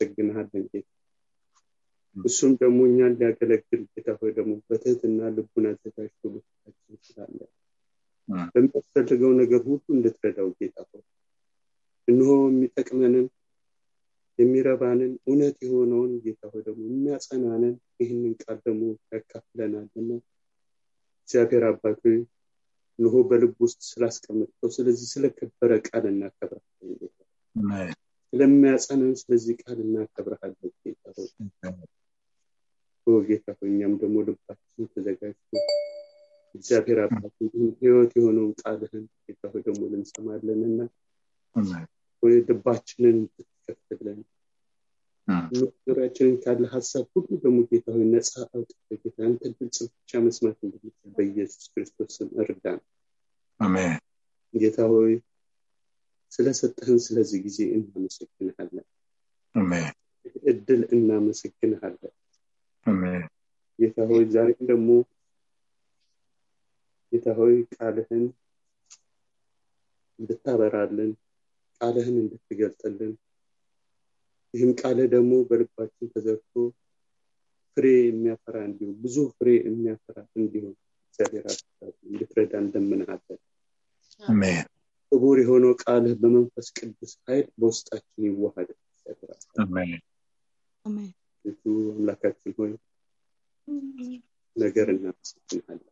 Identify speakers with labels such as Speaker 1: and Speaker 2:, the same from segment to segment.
Speaker 1: እናመሰግንሃለን ጌታ እሱም ደግሞ እኛን ሊያገለግል ጌታ ሆይ ደግሞ በትህትና ልቡን አዘጋጅቶ ልታችን ስላለ በሚያስፈልገው ነገር ሁሉ እንድትረዳው ጌታ ሆይ እንሆ የሚጠቅመንን የሚረባንን እውነት የሆነውን ጌታ ሆይ ደግሞ የሚያጸናንን ይህንን ቃል ደግሞ ያካፍለናልና እግዚአብሔር አባት ሆይ እንሆ በልብ ውስጥ ስላስቀመጥከው ስለዚህ ስለከበረ ቃል እናከብራለን ጌታ ስለሚያጸናን ስለዚህ ቃል እናከብረሃለን ጌታ ሆይ ጌታ ሆይ እኛም ደግሞ ልባችን ተዘጋጅቶ እግዚአብሔር አባት ህይወት የሆነውን ቃልህን ጌታ ሆይ ደግሞ ልንሰማለንና ወይ ልባችንን ብትከፍትልን ዙሪያችንን ካለ ሀሳብ ሁሉ ደግሞ ጌታ ሆይ ነፃ አውጥተ ጌታ አንተ ድምፅ ብቻ መስማት እንድንችል በኢየሱስ ክርስቶስ ስም እርዳን
Speaker 2: አሜን
Speaker 1: ጌታ ሆይ ስለሰጠህን ስለዚህ ጊዜ እናመሰግንሃለን እድል እናመሰግንሃለን ጌታ ሆይ ዛሬም ደግሞ ጌታ ሆይ ቃልህን እንድታበራልን ቃልህን እንድትገልጥልን ይህም ቃልህ ደግሞ በልባችን ተዘርቶ ፍሬ የሚያፈራ እንዲሁም ብዙ ፍሬ የሚያፈራ እንዲሁም እግዚአብሔር እንድትረዳ እንደምንሃለን ክቡር የሆነው ቃልህ በመንፈስ ቅዱስ ኃይል በውስጣችን ይዋሃድ አምላካችን ሆይ ነገር እናመሰግንሃለን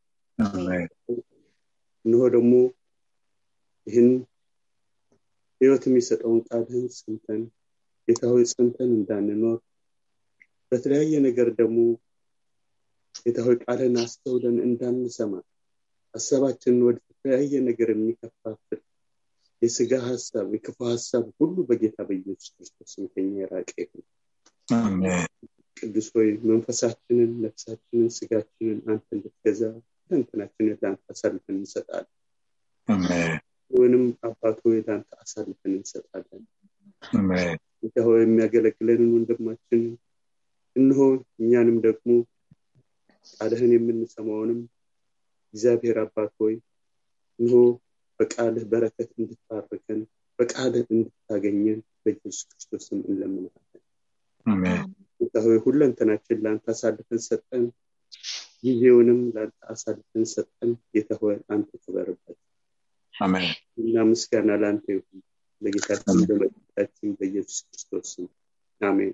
Speaker 1: እንሆ ደግሞ ይህን ህይወት የሚሰጠውን ቃልህን ሰምተን ጌታ ሆይ ጸንተን እንዳንኖር በተለያየ ነገር ደግሞ ጌታ ሆይ ቃልን አስተውለን እንዳንሰማ ሀሳባችንን ወደ ተለያየ ነገር የሚከፋፍል የስጋ ሀሳብ የክፉ ሀሳብ ሁሉ በጌታ በኢየሱስ ክርስቶስ ከኛ የራቀ ይሁን ቅዱስ ሆይ መንፈሳችንን ነፍሳችንን ስጋችንን አንተ እንድትገዛ ለንትናችንን ለአንተ አሳልፈን እንሰጣለን ወይንም አባት ሆይ ለአንተ አሳልፈን እንሰጣለን ጌታ ሆይ የሚያገለግለንን ወንድማችንን እንሆ እኛንም ደግሞ ቃልህን የምንሰማውንም እግዚአብሔር አባት ሆይ እንሆ በቃልህ በረከት እንድታርቀን በቃልህ እንድታገኘን በኢየሱስ ክርስቶስም እንለምንሃለን ጌታ ሆይ ሁለንተናችን ለአንተ አሳልፈን ሰጠን ጊዜውንም ለአንተ አሳልፈን ሰጠን ጌታ ሆይ አንተ ክበርበት እና ምስጋና ለአንተ ይሁን ለጌታችን በመድኃኒታችን በኢየሱስ ክርስቶስ አሜን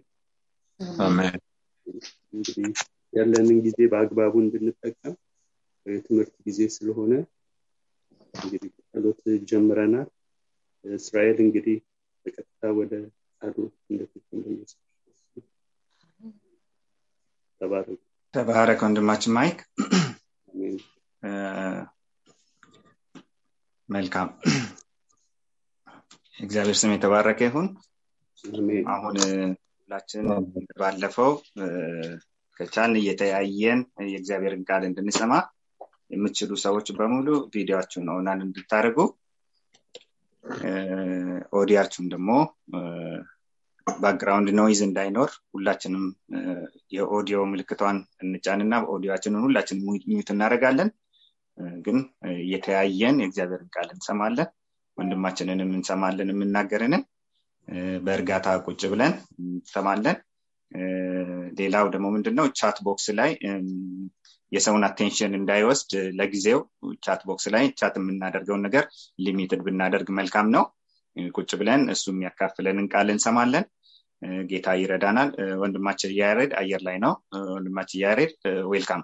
Speaker 1: እንግዲህ ያለንን ጊዜ በአግባቡ እንድንጠቀም የትምህርት ጊዜ ስለሆነ እንግዲህ ጸሎት ጀምረናል እስራኤል እንግዲህ በቀጥታ ወደ ቃሉ እንደፍትን በኢየሱስ ተባረክ
Speaker 2: ተባረክ ወንድማችን ማይክ መልካም እግዚአብሔር ስም የተባረከ ይሁን አሁን ሁላችን ባለፈው ከቻልን እየተያየን የእግዚአብሔርን ቃል እንድንሰማ የምትችሉ ሰዎች በሙሉ ቪዲዮችሁን ኦናን እንድታደርጉ ኦዲያችሁን ደግሞ ባክግራውንድ ኖይዝ እንዳይኖር ሁላችንም የኦዲዮ ምልክቷን እንጫንና ኦዲዮችንን ሁላችን ሚዩት እናደረጋለን ግን እየተያየን የእግዚአብሔርን ቃል እንሰማለን ወንድማችንንም እንሰማለን የምናገርንን በእርጋታ ቁጭ ብለን እንሰማለን ሌላው ደግሞ ምንድነው ቻት ቦክስ ላይ የሰውን አቴንሽን እንዳይወስድ ለጊዜው ቻት ቦክስ ላይ ቻት የምናደርገውን ነገር ሊሚትድ ብናደርግ መልካም ነው ቁጭ ብለን እሱ የሚያካፍለንን ቃል እንሰማለን ጌታ ይረዳናል ወንድማችን እያሬድ አየር ላይ ነው ወንድማችን እያሬድ ዌልካም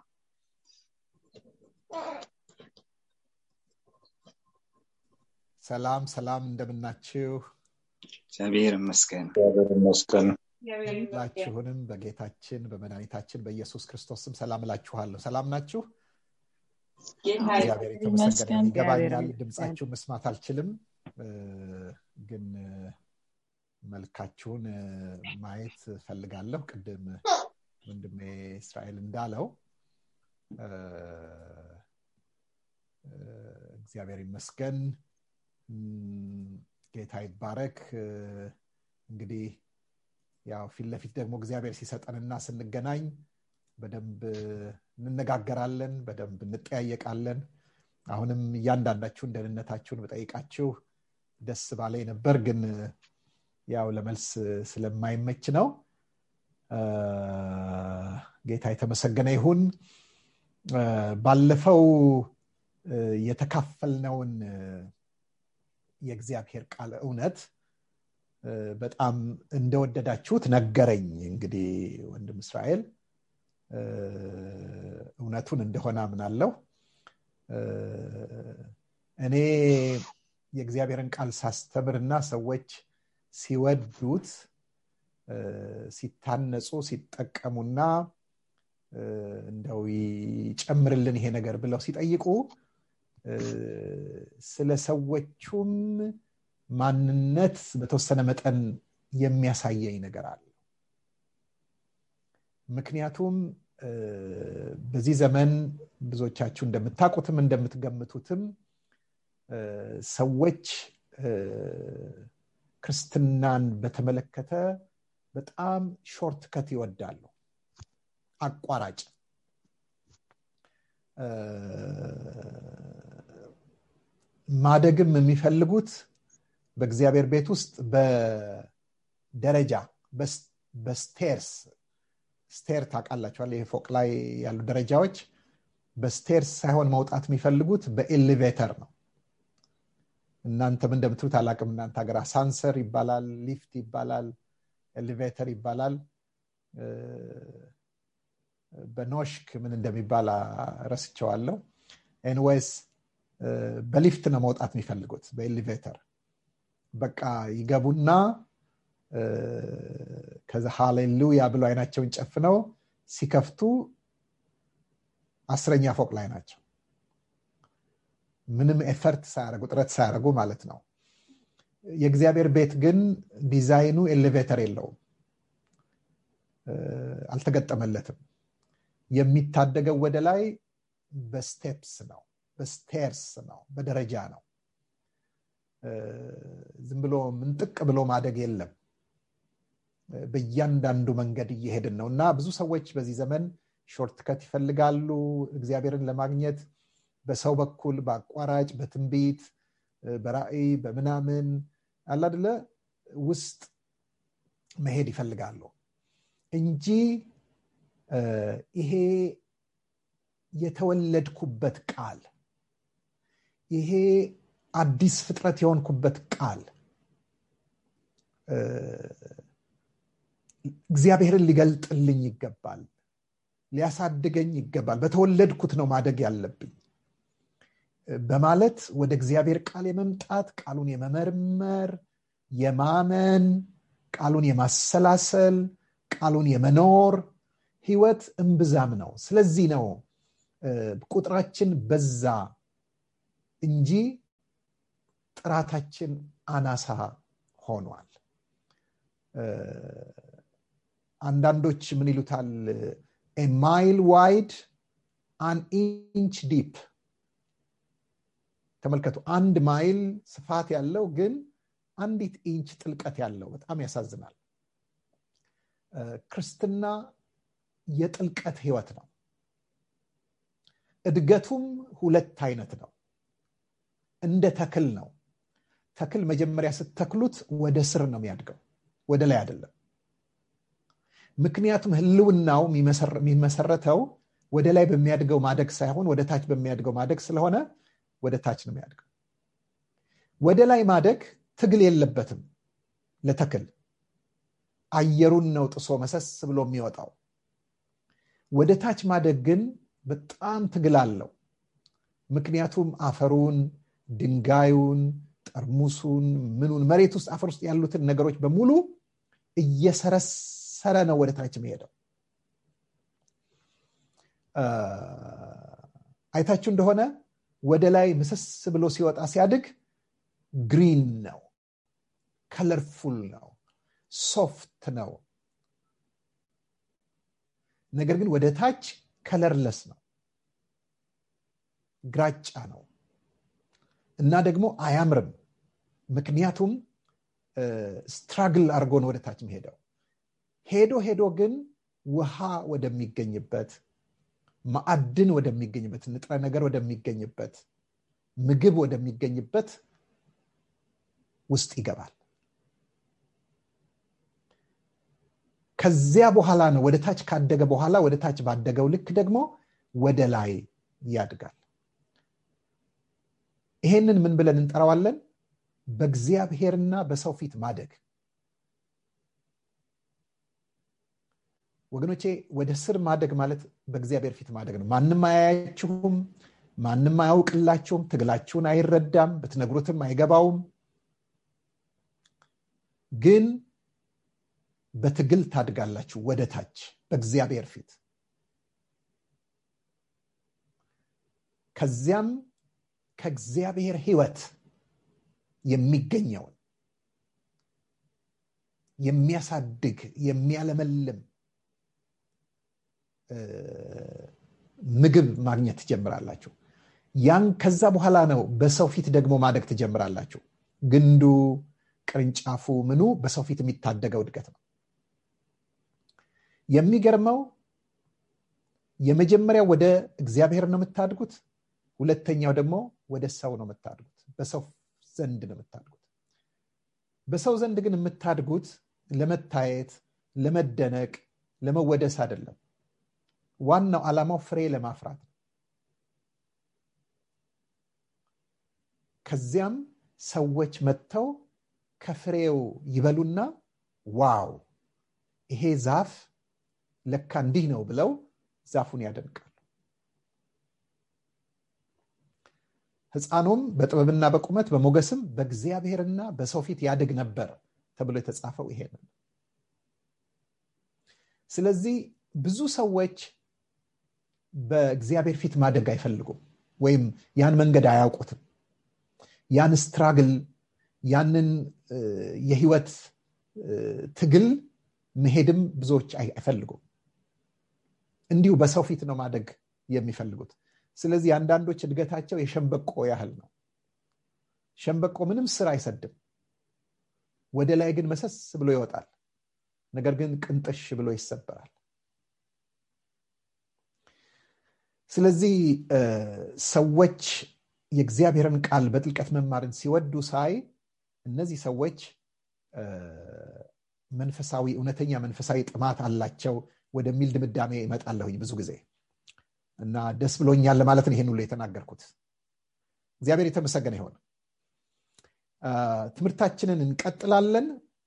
Speaker 3: ሰላም ሰላም እንደምናችሁ
Speaker 2: እግዚአብሔር ይመስገን
Speaker 4: ይመስገን
Speaker 3: ሁላችሁንም በጌታችን በመድኃኒታችን በኢየሱስ ክርስቶስ ስም ሰላም እላችኋለሁ ሰላም ናችሁ እግዚአብሔር የተመሰገነ ይገባኛል ድምፃችሁ መስማት አልችልም ግን መልካችሁን ማየት ፈልጋለሁ ቅድም ወንድሜ እስራኤል እንዳለው እግዚአብሔር ይመስገን ጌታ ይባረክ እንግዲህ ያው ፊት ለፊት ደግሞ እግዚአብሔር ሲሰጠንና ስንገናኝ በደንብ እንነጋገራለን በደንብ እንጠያየቃለን አሁንም እያንዳንዳችሁን ደህንነታችሁን በጠይቃችሁ ደስ ባላይ ነበር ግን ያው ለመልስ ስለማይመች ነው ጌታ የተመሰገነ ይሁን ባለፈው የተካፈልነውን የእግዚአብሔር ቃል እውነት በጣም እንደወደዳችሁት ነገረኝ እንግዲህ ወንድም እስራኤል እውነቱን እንደሆነ አምናለሁ እኔ የእግዚአብሔርን ቃል ሳስተምርና ሰዎች ሲወዱት ሲታነጹ ሲጠቀሙና እንደው ይጨምርልን ይሄ ነገር ብለው ሲጠይቁ ስለ ሰዎቹም ማንነት በተወሰነ መጠን የሚያሳየኝ ነገር አለ ምክንያቱም በዚህ ዘመን ብዙዎቻችሁ እንደምታውቁትም እንደምትገምቱትም ሰዎች ክርስትናን በተመለከተ በጣም ሾርት ከት ይወዳሉ አቋራጭ ማደግም የሚፈልጉት በእግዚአብሔር ቤት ውስጥ በደረጃ በስቴርስ ስቴር ታውቃላችኋል ይህ ፎቅ ላይ ያሉ ደረጃዎች በስቴርስ ሳይሆን መውጣት የሚፈልጉት በኤሌቬተር ነው እናንተም እንደምትሉት አላቅም እናንተ ሀገር አሳንሰር ይባላል ሊፍት ይባላል ኤሌቬተር ይባላል በኖሽክ ምን እንደሚባል ረስቸዋለሁ ኤንዌይስ በሊፍት ነው መውጣት የሚፈልጉት በኤሌቬተር በቃ ይገቡና ከዛ ሃሌሉያ ብሎ አይናቸውን ጨፍነው ሲከፍቱ አስረኛ ፎቅ ላይ ናቸው ምንም ኤፈርት ሳያደረጉ ጥረት ሳያደረጉ ማለት ነው የእግዚአብሔር ቤት ግን ዲዛይኑ ኤሌቬተር የለውም አልተገጠመለትም የሚታደገው ወደ ላይ በስቴፕስ ነው በስቴርስ ነው በደረጃ ነው ዝም ብሎ ምንጥቅ ብሎ ማደግ የለም በእያንዳንዱ መንገድ እየሄድን ነው እና ብዙ ሰዎች በዚህ ዘመን ሾርትከት ይፈልጋሉ እግዚአብሔርን ለማግኘት በሰው በኩል በአቋራጭ በትንቢት በራእይ በምናምን አላድለ ውስጥ መሄድ ይፈልጋሉ እንጂ ይሄ የተወለድኩበት ቃል ይሄ አዲስ ፍጥረት የሆንኩበት ቃል እግዚአብሔርን ሊገልጥልኝ ይገባል ሊያሳድገኝ ይገባል በተወለድኩት ነው ማደግ ያለብኝ በማለት ወደ እግዚአብሔር ቃል የመምጣት ቃሉን የመመርመር የማመን ቃሉን የማሰላሰል ቃሉን የመኖር ህይወት እምብዛም ነው ስለዚህ ነው ቁጥራችን በዛ እንጂ ጥራታችን አናሳ ሆኗል አንዳንዶች ምን ይሉታል ማይል ዋይድ አን ኢንች ዲፕ ተመልከቱ አንድ ማይል ስፋት ያለው ግን አንዲት ኢንች ጥልቀት ያለው በጣም ያሳዝናል ክርስትና የጥልቀት ህይወት ነው እድገቱም ሁለት አይነት ነው እንደ ተክል ነው ተክል መጀመሪያ ስተክሉት ወደ ስር ነው የሚያድገው ወደ ላይ አይደለም ምክንያቱም ህልውናው የሚመሰረተው ወደ ላይ በሚያድገው ማደግ ሳይሆን ወደ ታች በሚያድገው ማደግ ስለሆነ ወደ ታች ነው የሚያድገው ወደ ላይ ማደግ ትግል የለበትም ለተክል አየሩን ነው ጥሶ መሰስ ብሎ የሚወጣው ወደ ታች ማደግ ግን በጣም ትግል አለው ምክንያቱም አፈሩን ድንጋዩን ጠርሙሱን ምኑን መሬት ውስጥ አፈር ውስጥ ያሉትን ነገሮች በሙሉ እየሰረሰረ ነው ወደ ታች የሚሄደው አይታችሁ እንደሆነ ወደ ላይ ምስስ ብሎ ሲወጣ ሲያድግ ግሪን ነው ከለርፉል ነው ሶፍት ነው ነገር ግን ወደ ታች ከለርለስ ነው ግራጫ ነው እና ደግሞ አያምርም ምክንያቱም ስትራግል አድርጎ ነው ወደ ታች ሄደው ሄዶ ሄዶ ግን ውሃ ወደሚገኝበት ማዕድን ወደሚገኝበት ንጥረ ነገር ወደሚገኝበት ምግብ ወደሚገኝበት ውስጥ ይገባል ከዚያ በኋላ ነው ወደ ታች ካደገ በኋላ ወደ ታች ባደገው ልክ ደግሞ ወደ ላይ ያድጋል ይሄንን ምን ብለን እንጠራዋለን በእግዚአብሔርና በሰው ፊት ማደግ ወገኖቼ ወደ ስር ማደግ ማለት በእግዚአብሔር ፊት ማደግ ነው ማንም አያያችሁም ማንም አያውቅላችሁም ትግላችሁን አይረዳም ብትነግሩትም አይገባውም ግን በትግል ታድጋላችሁ ወደ ታች በእግዚአብሔር ፊት ከዚያም ከእግዚአብሔር ህይወት የሚገኘውን የሚያሳድግ የሚያለመልም ምግብ ማግኘት ትጀምራላችሁ ያን ከዛ በኋላ ነው በሰው ፊት ደግሞ ማደግ ትጀምራላችሁ ግንዱ ቅርንጫፉ ምኑ በሰው ፊት የሚታደገው እድገት ነው የሚገርመው የመጀመሪያው ወደ እግዚአብሔር ነው የምታድጉት ሁለተኛው ደግሞ ወደ ሰው ነው የምታድጉት በሰው ዘንድ ነው የምታድጉት በሰው ዘንድ ግን የምታድጉት ለመታየት ለመደነቅ ለመወደስ አይደለም ዋናው ዓላማው ፍሬ ለማፍራት ነው ከዚያም ሰዎች መጥተው ከፍሬው ይበሉና ዋው ይሄ ዛፍ ለካ እንዲህ ነው ብለው ዛፉን ያደንቃሉ ህፃኑም በጥበብና በቁመት በሞገስም በእግዚአብሔርና በሰው ፊት ያድግ ነበር ተብሎ የተጻፈው ይሄ ነው ስለዚህ ብዙ ሰዎች በእግዚአብሔር ፊት ማደግ አይፈልጉም ወይም ያን መንገድ አያውቁትም ያን ስትራግል ያንን የህይወት ትግል መሄድም ብዙዎች አይፈልጉም እንዲሁ በሰው ፊት ነው ማደግ የሚፈልጉት ስለዚህ አንዳንዶች እድገታቸው የሸንበቆ ያህል ነው ሸንበቆ ምንም ስር አይሰድም ወደ ላይ ግን መሰስ ብሎ ይወጣል ነገር ግን ቅንጥሽ ብሎ ይሰበራል ስለዚህ ሰዎች የእግዚአብሔርን ቃል በጥልቀት መማርን ሲወዱ ሳይ እነዚህ ሰዎች መንፈሳዊ እውነተኛ መንፈሳዊ ጥማት አላቸው ወደሚል ድምዳሜ ይመጣለሁኝ ብዙ ጊዜ እና ደስ ብሎኛል ለማለት ነው ይሄን ሁሉ የተናገርኩት እግዚአብሔር የተመሰገነ ይሆን ትምህርታችንን እንቀጥላለን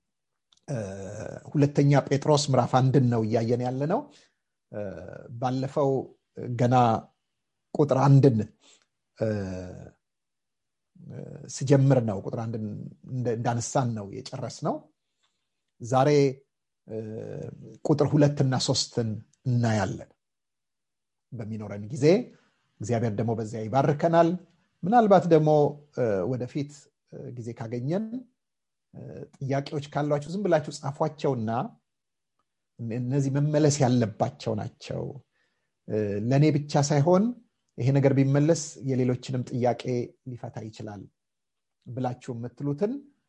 Speaker 3: ሁለተኛ ጴጥሮስ ምዕራፍ አንድን ነው እያየን ያለ ነው ባለፈው ገና ቁጥር አንድን ስጀምር ነው ቁጥር አንድን እንዳነሳን ነው የጨረስ ነው ዛሬ ቁጥር ሁለትና ሶስትን እናያለን በሚኖረን ጊዜ እግዚአብሔር ደግሞ በዚያ ይባርከናል ምናልባት ደግሞ ወደፊት ጊዜ ካገኘን ጥያቄዎች ካሏችሁ ዝም ብላችሁ ጻፏቸውና እነዚህ መመለስ ያለባቸው ናቸው ለእኔ ብቻ ሳይሆን ይሄ ነገር ቢመለስ የሌሎችንም ጥያቄ ሊፈታ ይችላል ብላችሁ የምትሉትን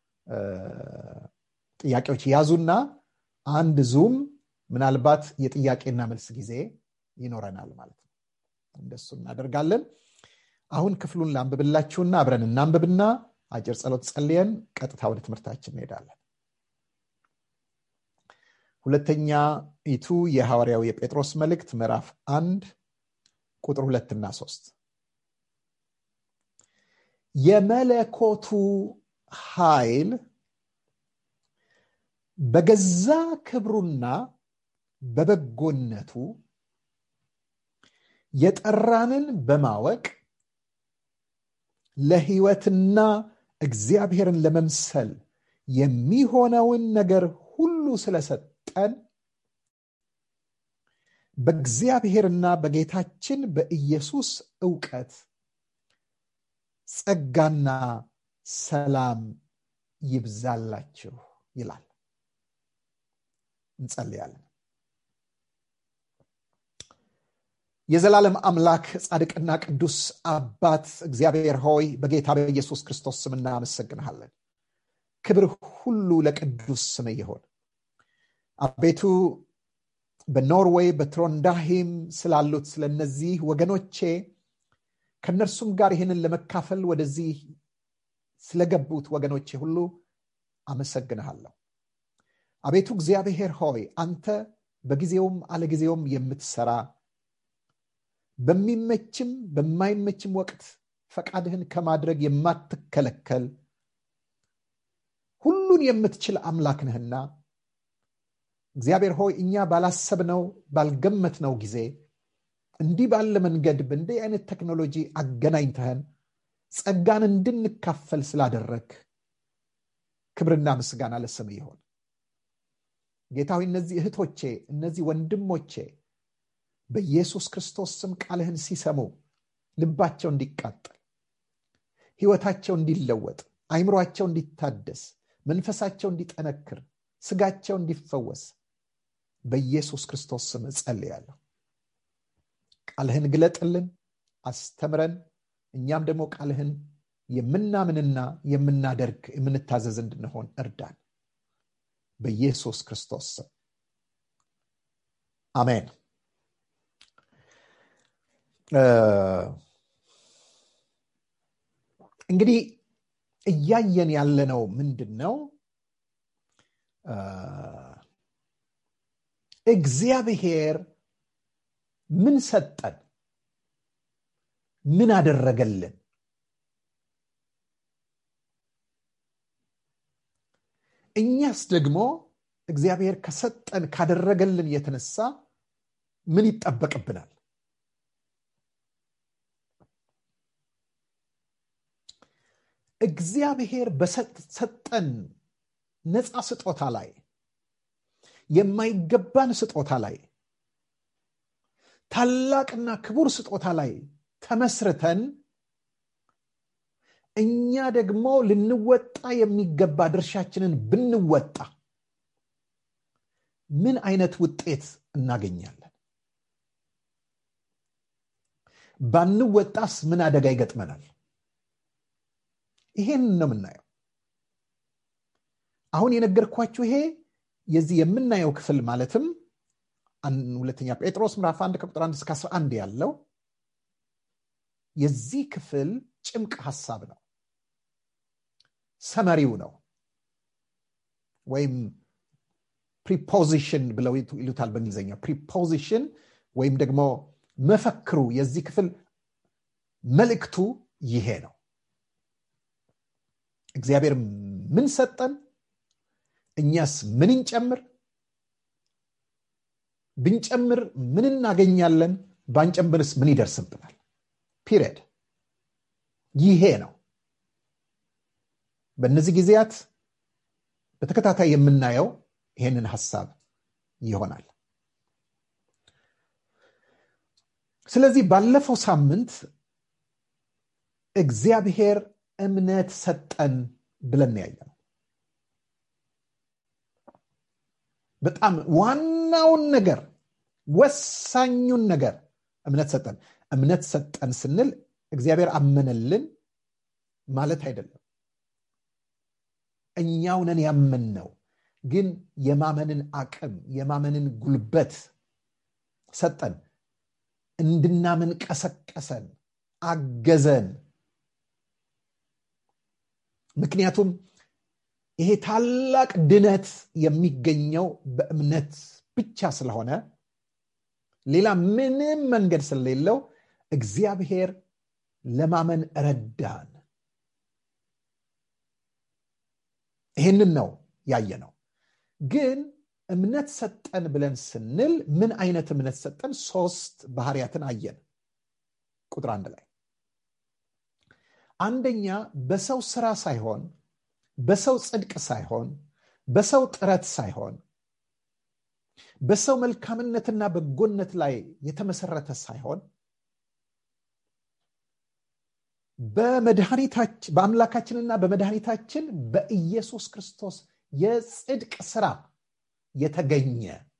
Speaker 3: ጥያቄዎች ያዙና አንድ ዙም ምናልባት የጥያቄና መልስ ጊዜ ይኖረናል ማለት ነው እንደሱ እናደርጋለን አሁን ክፍሉን ላንብብላችሁና አብረን እናንብብና አጭር ጸሎት ጸልየን ቀጥታ ወደ ትምህርታችን እንሄዳለን ሁለተኛ ኢቱ የሐዋርያው የጴጥሮስ መልእክት ምዕራፍ አንድ ቁጥር ሁለትና ሶስት የመለኮቱ ኃይል በገዛ ክብሩና በበጎነቱ የጠራንን በማወቅ ለህይወትና እግዚአብሔርን ለመምሰል የሚሆነውን ነገር ሁሉ ስለሰጠን በእግዚአብሔርና በጌታችን በኢየሱስ እውቀት ጸጋና ሰላም ይብዛላችሁ ይላል እንጸልያለን የዘላለም አምላክ ጻድቅና ቅዱስ አባት እግዚአብሔር ሆይ በጌታ በኢየሱስ ክርስቶስ ስም እናመሰግንሃለን ክብር ሁሉ ለቅዱስ ስም ይሆን አቤቱ በኖርዌይ በትሮንዳሂም ስላሉት ስለነዚህ ወገኖቼ ከእነርሱም ጋር ይህንን ለመካፈል ወደዚህ ስለገቡት ወገኖቼ ሁሉ አመሰግንሃለሁ አቤቱ እግዚአብሔር ሆይ አንተ በጊዜውም አለጊዜውም የምትሰራ በሚመችም በማይመችም ወቅት ፈቃድህን ከማድረግ የማትከለከል ሁሉን የምትችል አምላክ ነህና እግዚአብሔር ሆይ እኛ ባላሰብነው ባልገመትነው ጊዜ እንዲህ ባለ መንገድ በእንዲህ አይነት ቴክኖሎጂ አገናኝተህን ጸጋን እንድንካፈል ስላደረግ ክብርና ምስጋና ለስም ይሆን ጌታዊ እነዚህ እህቶቼ እነዚህ ወንድሞቼ በኢየሱስ ክርስቶስ ስም ቃልህን ሲሰሙ ልባቸው እንዲቃጠል ህይወታቸው እንዲለወጥ አይምሯቸው እንዲታደስ መንፈሳቸው እንዲጠነክር ስጋቸው እንዲፈወስ በኢየሱስ ክርስቶስ ስም እጸልያለሁ ቃልህን ግለጥልን አስተምረን እኛም ደግሞ ቃልህን የምናምንና የምናደርግ የምንታዘዝ እንድንሆን እርዳን በኢየሱስ ክርስቶስ ስም አሜን እንግዲህ እያየን ያለነው ምንድን ነው እግዚአብሔር ምን ሰጠን ምን አደረገልን እኛስ ደግሞ እግዚአብሔር ከሰጠን ካደረገልን የተነሳ ምን ይጠበቅብናል እግዚአብሔር በሰጠን ነፃ ስጦታ ላይ የማይገባን ስጦታ ላይ ታላቅና ክቡር ስጦታ ላይ ተመስርተን እኛ ደግሞ ልንወጣ የሚገባ ድርሻችንን ብንወጣ ምን አይነት ውጤት እናገኛለን ባንወጣስ ምን አደጋ ይገጥመናል ይሄን ነው የምናየው አሁን የነገርኳችሁ ይሄ የዚህ የምናየው ክፍል ማለትም ሁለተኛ ጴጥሮስ ምዕራፍ 1 ከቁጥር 1 እስከ 11 ያለው የዚህ ክፍል ጭምቅ ሀሳብ ነው ሰመሪው ነው ወይም ፕሪፖዚሽን ብለው ይሉታል በእንግሊዝኛ ፕሪፖዚሽን ወይም ደግሞ መፈክሩ የዚህ ክፍል መልእክቱ ይሄ ነው እግዚአብሔር ምን ሰጠን እኛስ ምን እንጨምር ብንጨምር ምን እናገኛለን ባንጨምርስ ምን ይደርስብናል ፒሪየድ ይሄ ነው በእነዚህ ጊዜያት በተከታታይ የምናየው ይሄንን ሀሳብ ይሆናል ስለዚህ ባለፈው ሳምንት እግዚአብሔር እምነት ሰጠን ብለን ያየ ነው በጣም ዋናውን ነገር ወሳኙን ነገር እምነት ሰጠን እምነት ሰጠን ስንል እግዚአብሔር አመነልን ማለት አይደለም እኛውነን ያመን ነው ግን የማመንን አቅም የማመንን ጉልበት ሰጠን እንድናምን ቀሰቀሰን አገዘን ምክንያቱም ይሄ ታላቅ ድነት የሚገኘው በእምነት ብቻ ስለሆነ ሌላ ምንም መንገድ ስለሌለው እግዚአብሔር ለማመን ረዳን ይህንን ነው ያየ ነው ግን እምነት ሰጠን ብለን ስንል ምን አይነት እምነት ሰጠን ሶስት ባህርያትን አየን ቁጥር አንድ ላይ አንደኛ በሰው ስራ ሳይሆን በሰው ጽድቅ ሳይሆን በሰው ጥረት ሳይሆን በሰው መልካምነትና በጎነት ላይ የተመሰረተ ሳይሆን በአምላካችንና በመድኃኒታችን በኢየሱስ ክርስቶስ የጽድቅ ስራ የተገኘ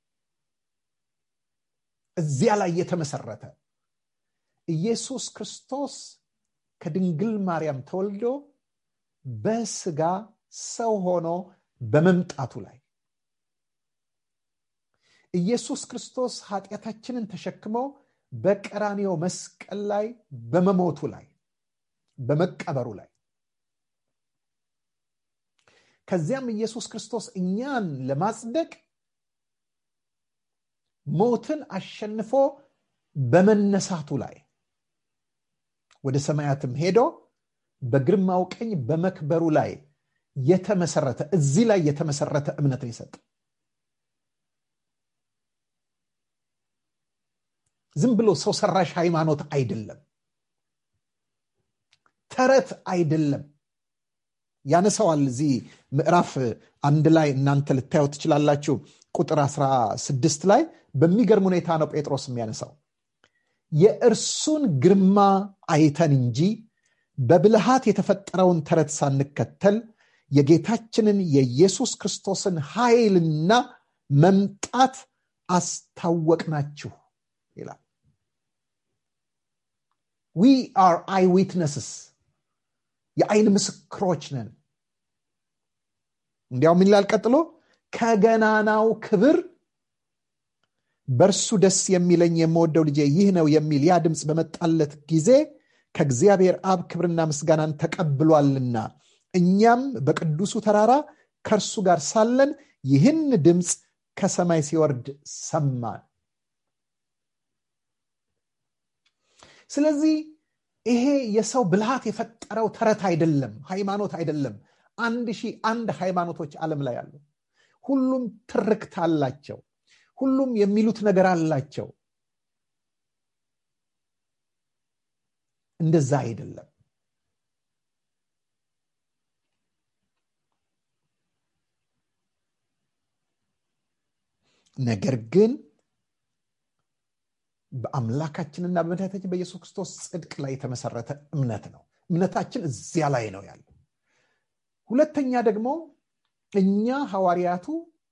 Speaker 3: እዚያ ላይ የተመሰረተ ኢየሱስ ክርስቶስ ከድንግል ማርያም ተወልዶ በስጋ ሰው ሆኖ በመምጣቱ ላይ ኢየሱስ ክርስቶስ ኃጢአታችንን ተሸክሞ በቀራኒዮ መስቀል ላይ በመሞቱ ላይ በመቀበሩ ላይ ከዚያም ኢየሱስ ክርስቶስ እኛን ለማጽደቅ ሞትን አሸንፎ በመነሳቱ ላይ ወደ ሰማያትም ሄዶ በግርማው ቀኝ በመክበሩ ላይ የተመሰረተ እዚህ ላይ የተመሰረተ እምነትን ይሰጥ ዝም ብሎ ሰው ሰራሽ ሃይማኖት አይደለም ተረት አይደለም ያነሰዋል እዚህ ምዕራፍ አንድ ላይ እናንተ ልታየው ትችላላችሁ ቁጥር 16 ላይ በሚገርም ሁኔታ ነው ጴጥሮስ የሚያነሳው የእርሱን ግርማ አይተን እንጂ በብልሃት የተፈጠረውን ተረት ሳንከተል የጌታችንን የኢየሱስ ክርስቶስን ኃይልና መምጣት አስታወቅናችሁ ይላል ዊ አር አይ ዊትነስስ የአይን ምስክሮች ነን እንዲያውም ይላል ቀጥሎ ከገናናው ክብር በእርሱ ደስ የሚለኝ የምወደው ልጄ ይህ ነው የሚል ያ ድምፅ በመጣለት ጊዜ ከእግዚአብሔር አብ ክብርና ምስጋናን ተቀብሏልና እኛም በቅዱሱ ተራራ ከእርሱ ጋር ሳለን ይህን ድምፅ ከሰማይ ሲወርድ ሰማን ስለዚህ ይሄ የሰው ብልሃት የፈጠረው ተረት አይደለም ሃይማኖት አይደለም አንድ ሺህ አንድ ሃይማኖቶች ዓለም ላይ አሉ ሁሉም ትርክት አላቸው ሁሉም የሚሉት ነገር አላቸው እንደዛ አይደለም ነገር ግን በአምላካችንና በመድኃኒታችን በኢየሱስ ክርስቶስ ጽድቅ ላይ የተመሰረተ እምነት ነው እምነታችን እዚያ ላይ ነው ያለው ሁለተኛ ደግሞ እኛ ሐዋርያቱ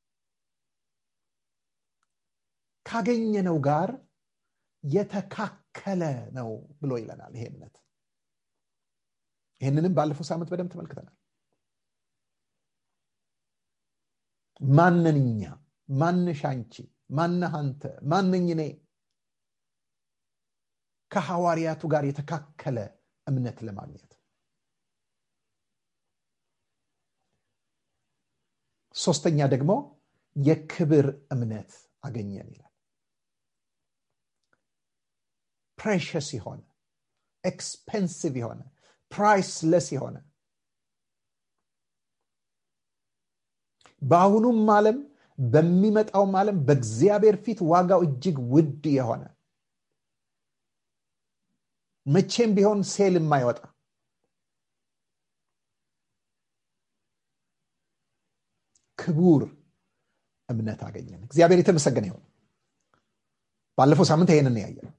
Speaker 3: ካገኘነው ጋር የተካከለ ነው ብሎ ይለናል ይሄ እምነት ይህንንም ባለፈው ሳምንት በደንብ ተመልክተናል ማንን እኛ ማንሽ አንቺ ማነህ አንተ ማነኝ እኔ ከሐዋርያቱ ጋር የተካከለ እምነት ለማግኘት ሶስተኛ ደግሞ የክብር እምነት አገኘን ይላል ፕሬሽስ የሆነ ኤክስፔንሲቭ የሆነ ፕራይስለስ የሆነ በአሁኑም ዓለም በሚመጣውም ዓለም በእግዚአብሔር ፊት ዋጋው እጅግ ውድ የሆነ መቼም ቢሆን ሴል የማይወጣ ክቡር እምነት አገኘን እግዚአብሔር የተመሰገነ ይሆን ባለፈው ሳምንት ይሄንን ያየ ነው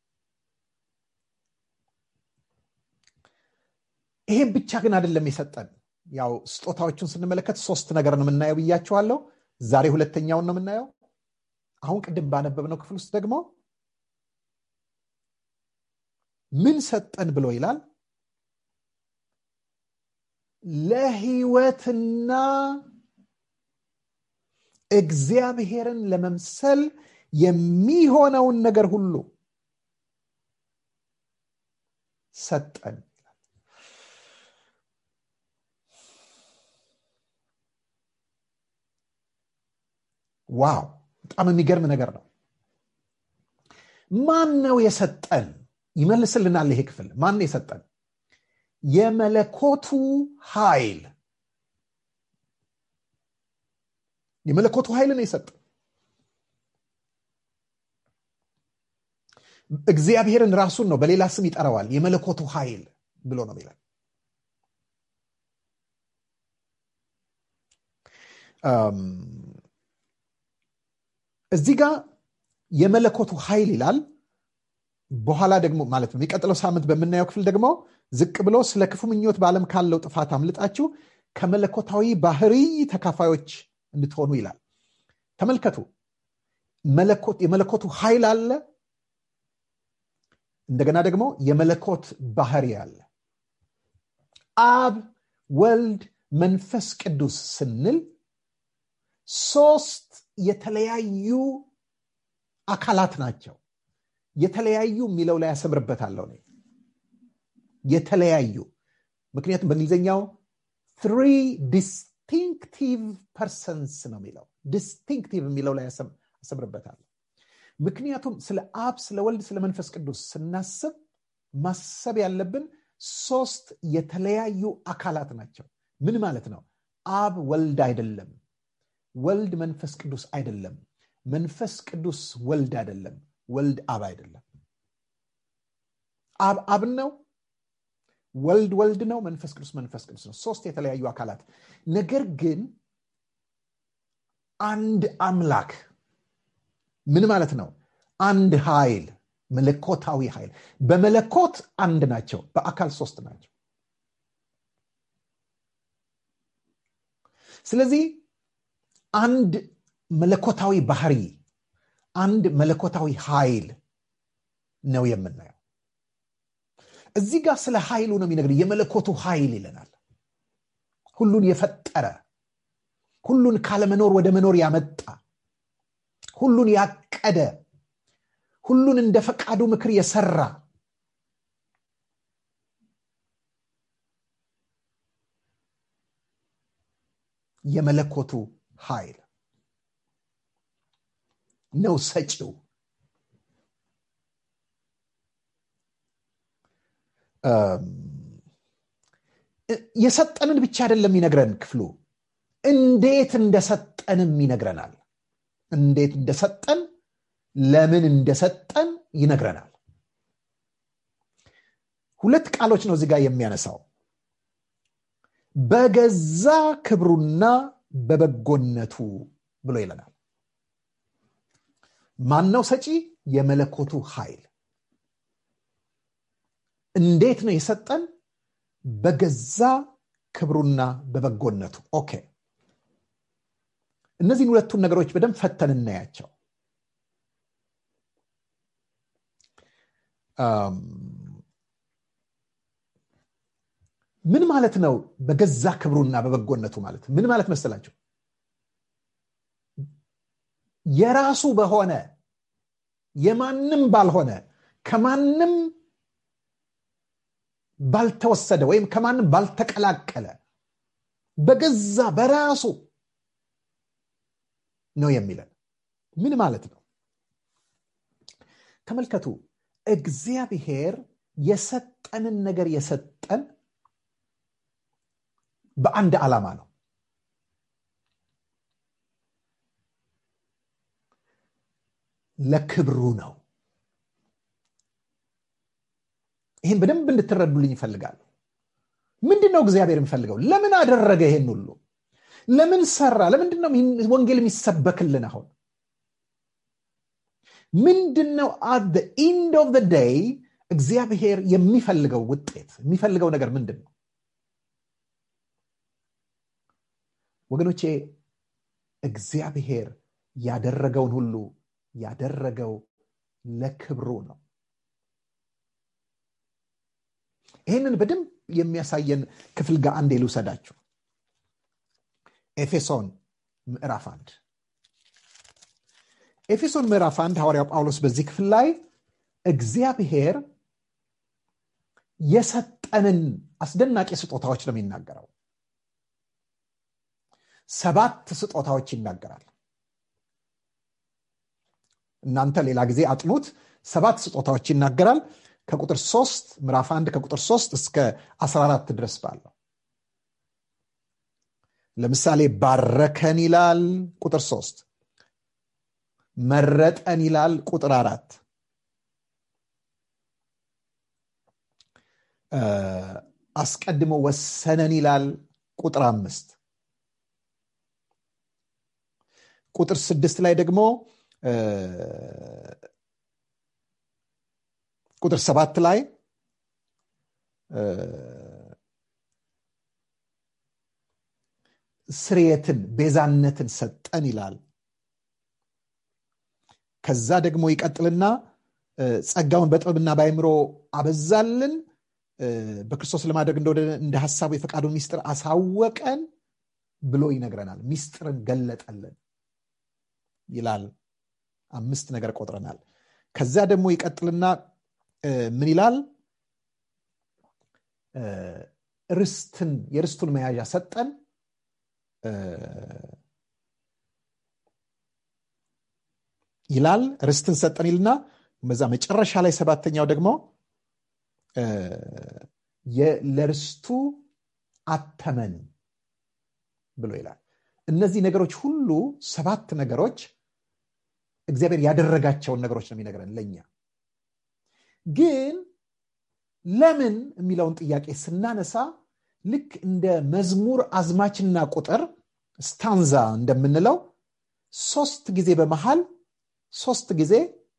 Speaker 3: ይሄን ብቻ ግን አይደለም የሰጠን ያው ስጦታዎቹን ስንመለከት ሶስት ነገር ነው የምናየው ብያቸዋለሁ ዛሬ ሁለተኛውን ነው የምናየው አሁን ቅድም ባነበብነው ክፍል ውስጥ ደግሞ ምን ሰጠን ብሎ ይላል ለህይወትና እግዚአብሔርን ለመምሰል የሚሆነውን ነገር ሁሉ ሰጠን ዋው በጣም የሚገርም ነገር ነው ማን ነው የሰጠን ይመልስልናል ይሄ ክፍል ማን ነው የሰጠን የመለኮቱ ኃይል የመለኮቱ ኃይል ነው የሰጠን እግዚአብሔርን ራሱን ነው በሌላ ስም ይጠራዋል የመለኮቱ ኃይል ብሎ ነው ይላል እዚህ ጋር የመለኮቱ ኃይል ይላል በኋላ ደግሞ ማለት ነው የሚቀጥለው ሳምንት በምናየው ክፍል ደግሞ ዝቅ ብሎ ስለ ክፉ ምኞት በዓለም ካለው ጥፋት አምልጣችሁ ከመለኮታዊ ባህሪ ተካፋዮች እንድትሆኑ ይላል ተመልከቱ የመለኮቱ ኃይል አለ እንደገና ደግሞ የመለኮት ባህሪ አለ አብ ወልድ መንፈስ ቅዱስ ስንል ሶስት የተለያዩ አካላት ናቸው የተለያዩ የሚለው ላይ ያሰምርበታለሁ ነ የተለያዩ ምክንያቱም በእንግሊዝኛው ትሪ ዲስቲንክቲቭ ፐርሰንስ ነው የሚለው ዲስቲንክቲቭ የሚለው ላይ አሰምርበታለሁ ምክንያቱም ስለ አብ ስለ ወልድ ስለ መንፈስ ቅዱስ ስናስብ ማሰብ ያለብን ሶስት የተለያዩ አካላት ናቸው ምን ማለት ነው አብ ወልድ አይደለም ወልድ መንፈስ ቅዱስ አይደለም መንፈስ ቅዱስ ወልድ አይደለም ወልድ አብ አይደለም አብ አብ ነው ወልድ ወልድ ነው መንፈስ ቅዱስ መንፈስ ቅዱስ ነው ሶስት የተለያዩ አካላት ነገር ግን አንድ አምላክ ምን ማለት ነው አንድ ኃይል መለኮታዊ ኃይል በመለኮት አንድ ናቸው በአካል ሶስት ናቸው ስለዚህ አንድ መለኮታዊ ባህሪ አንድ መለኮታዊ ኃይል ነው የምናየው እዚህ ጋር ስለ ኃይሉ ነው የሚነግር የመለኮቱ ኃይል ይለናል ሁሉን የፈጠረ ሁሉን ካለመኖር ወደ መኖር ያመጣ ሁሉን ያቀደ ሁሉን እንደ ፈቃዱ ምክር የሰራ የመለኮቱ ኃይል ነው ሰጪው የሰጠንን ብቻ አይደለም ይነግረን ክፍሉ እንዴት እንደሰጠንም ይነግረናል እንዴት እንደሰጠን ለምን እንደሰጠን ይነግረናል ሁለት ቃሎች ነው እዚጋ የሚያነሳው በገዛ ክብሩና በበጎነቱ ብሎ ይለናል ማነው ሰጪ የመለኮቱ ኃይል እንዴት ነው የሰጠን በገዛ ክብሩና በበጎነቱ ኦኬ እነዚህን ሁለቱን ነገሮች በደንብ ፈተን እናያቸው ምን ማለት ነው በገዛ ክብሩና በበጎነቱ ማለት ምን ማለት መሰላቸው የራሱ በሆነ የማንም ባልሆነ ከማንም ባልተወሰደ ወይም ከማንም ባልተቀላቀለ በገዛ በራሱ ነው የሚለን ምን ማለት ነው ተመልከቱ እግዚአብሔር የሰጠንን ነገር የሰጠን በአንድ ዓላማ ነው ለክብሩ ነው ይህን በደንብ እንድትረዱልኝ ይፈልጋሉ ምንድን ነው እግዚአብሔር የሚፈልገው ለምን አደረገ ይሄን ሁሉ ለምን ሰራ ለምንድን ነው ወንጌል የሚሰበክልን አሁን ምንድን ነው አት ኢንድ ኦፍ ደይ እግዚአብሔር የሚፈልገው ውጤት የሚፈልገው ነገር ምንድን ነው ወገኖቼ እግዚአብሔር ያደረገውን ሁሉ ያደረገው ለክብሩ ነው ይህንን በደንብ የሚያሳየን ክፍል ጋር አንዴ ልውሰዳችሁ ኤፌሶን ምዕራፍ አንድ ኤፌሶን ምዕራፍ አንድ ሐዋርያው ጳውሎስ በዚህ ክፍል ላይ እግዚአብሔር የሰጠንን አስደናቂ ስጦታዎች ነው የሚናገረው ሰባት ስጦታዎች ይናገራል እናንተ ሌላ ጊዜ አጥኑት ሰባት ስጦታዎች ይናገራል ከቁጥር ሶስት ምዕራፍ አንድ ከቁጥር ሶስት እስከ 14 ድረስ ባለው ለምሳሌ ባረከን ይላል ቁጥር ሶስት መረጠን ይላል ቁጥር አራት አስቀድሞ ወሰነን ይላል ቁጥር አምስት ቁጥር ስድስት ላይ ደግሞ ቁጥር ሰባት ላይ ስርየትን ቤዛነትን ሰጠን ይላል ከዛ ደግሞ ይቀጥልና ጸጋውን በጥበብና በአይምሮ አበዛልን በክርስቶስ ለማድረግ እንደወደ እንደ ሀሳቡ የፈቃዱን ሚስጥር አሳወቀን ብሎ ይነግረናል ሚስጥርን ገለጠልን ይላል አምስት ነገር ቆጥረናል ከዛ ደግሞ ይቀጥልና ምን ይላል ርስትን የርስቱን መያዣ ሰጠን ይላል ርስትን ሰጠን ይልና በዛ መጨረሻ ላይ ሰባተኛው ደግሞ ለርስቱ አተመን ብሎ ይላል እነዚህ ነገሮች ሁሉ ሰባት ነገሮች እግዚአብሔር ያደረጋቸውን ነገሮች ነው የሚነግረን ለእኛ ግን ለምን የሚለውን ጥያቄ ስናነሳ ልክ እንደ መዝሙር አዝማችና ቁጥር ስታንዛ እንደምንለው ሶስት ጊዜ በመሃል ሶስት ጊዜ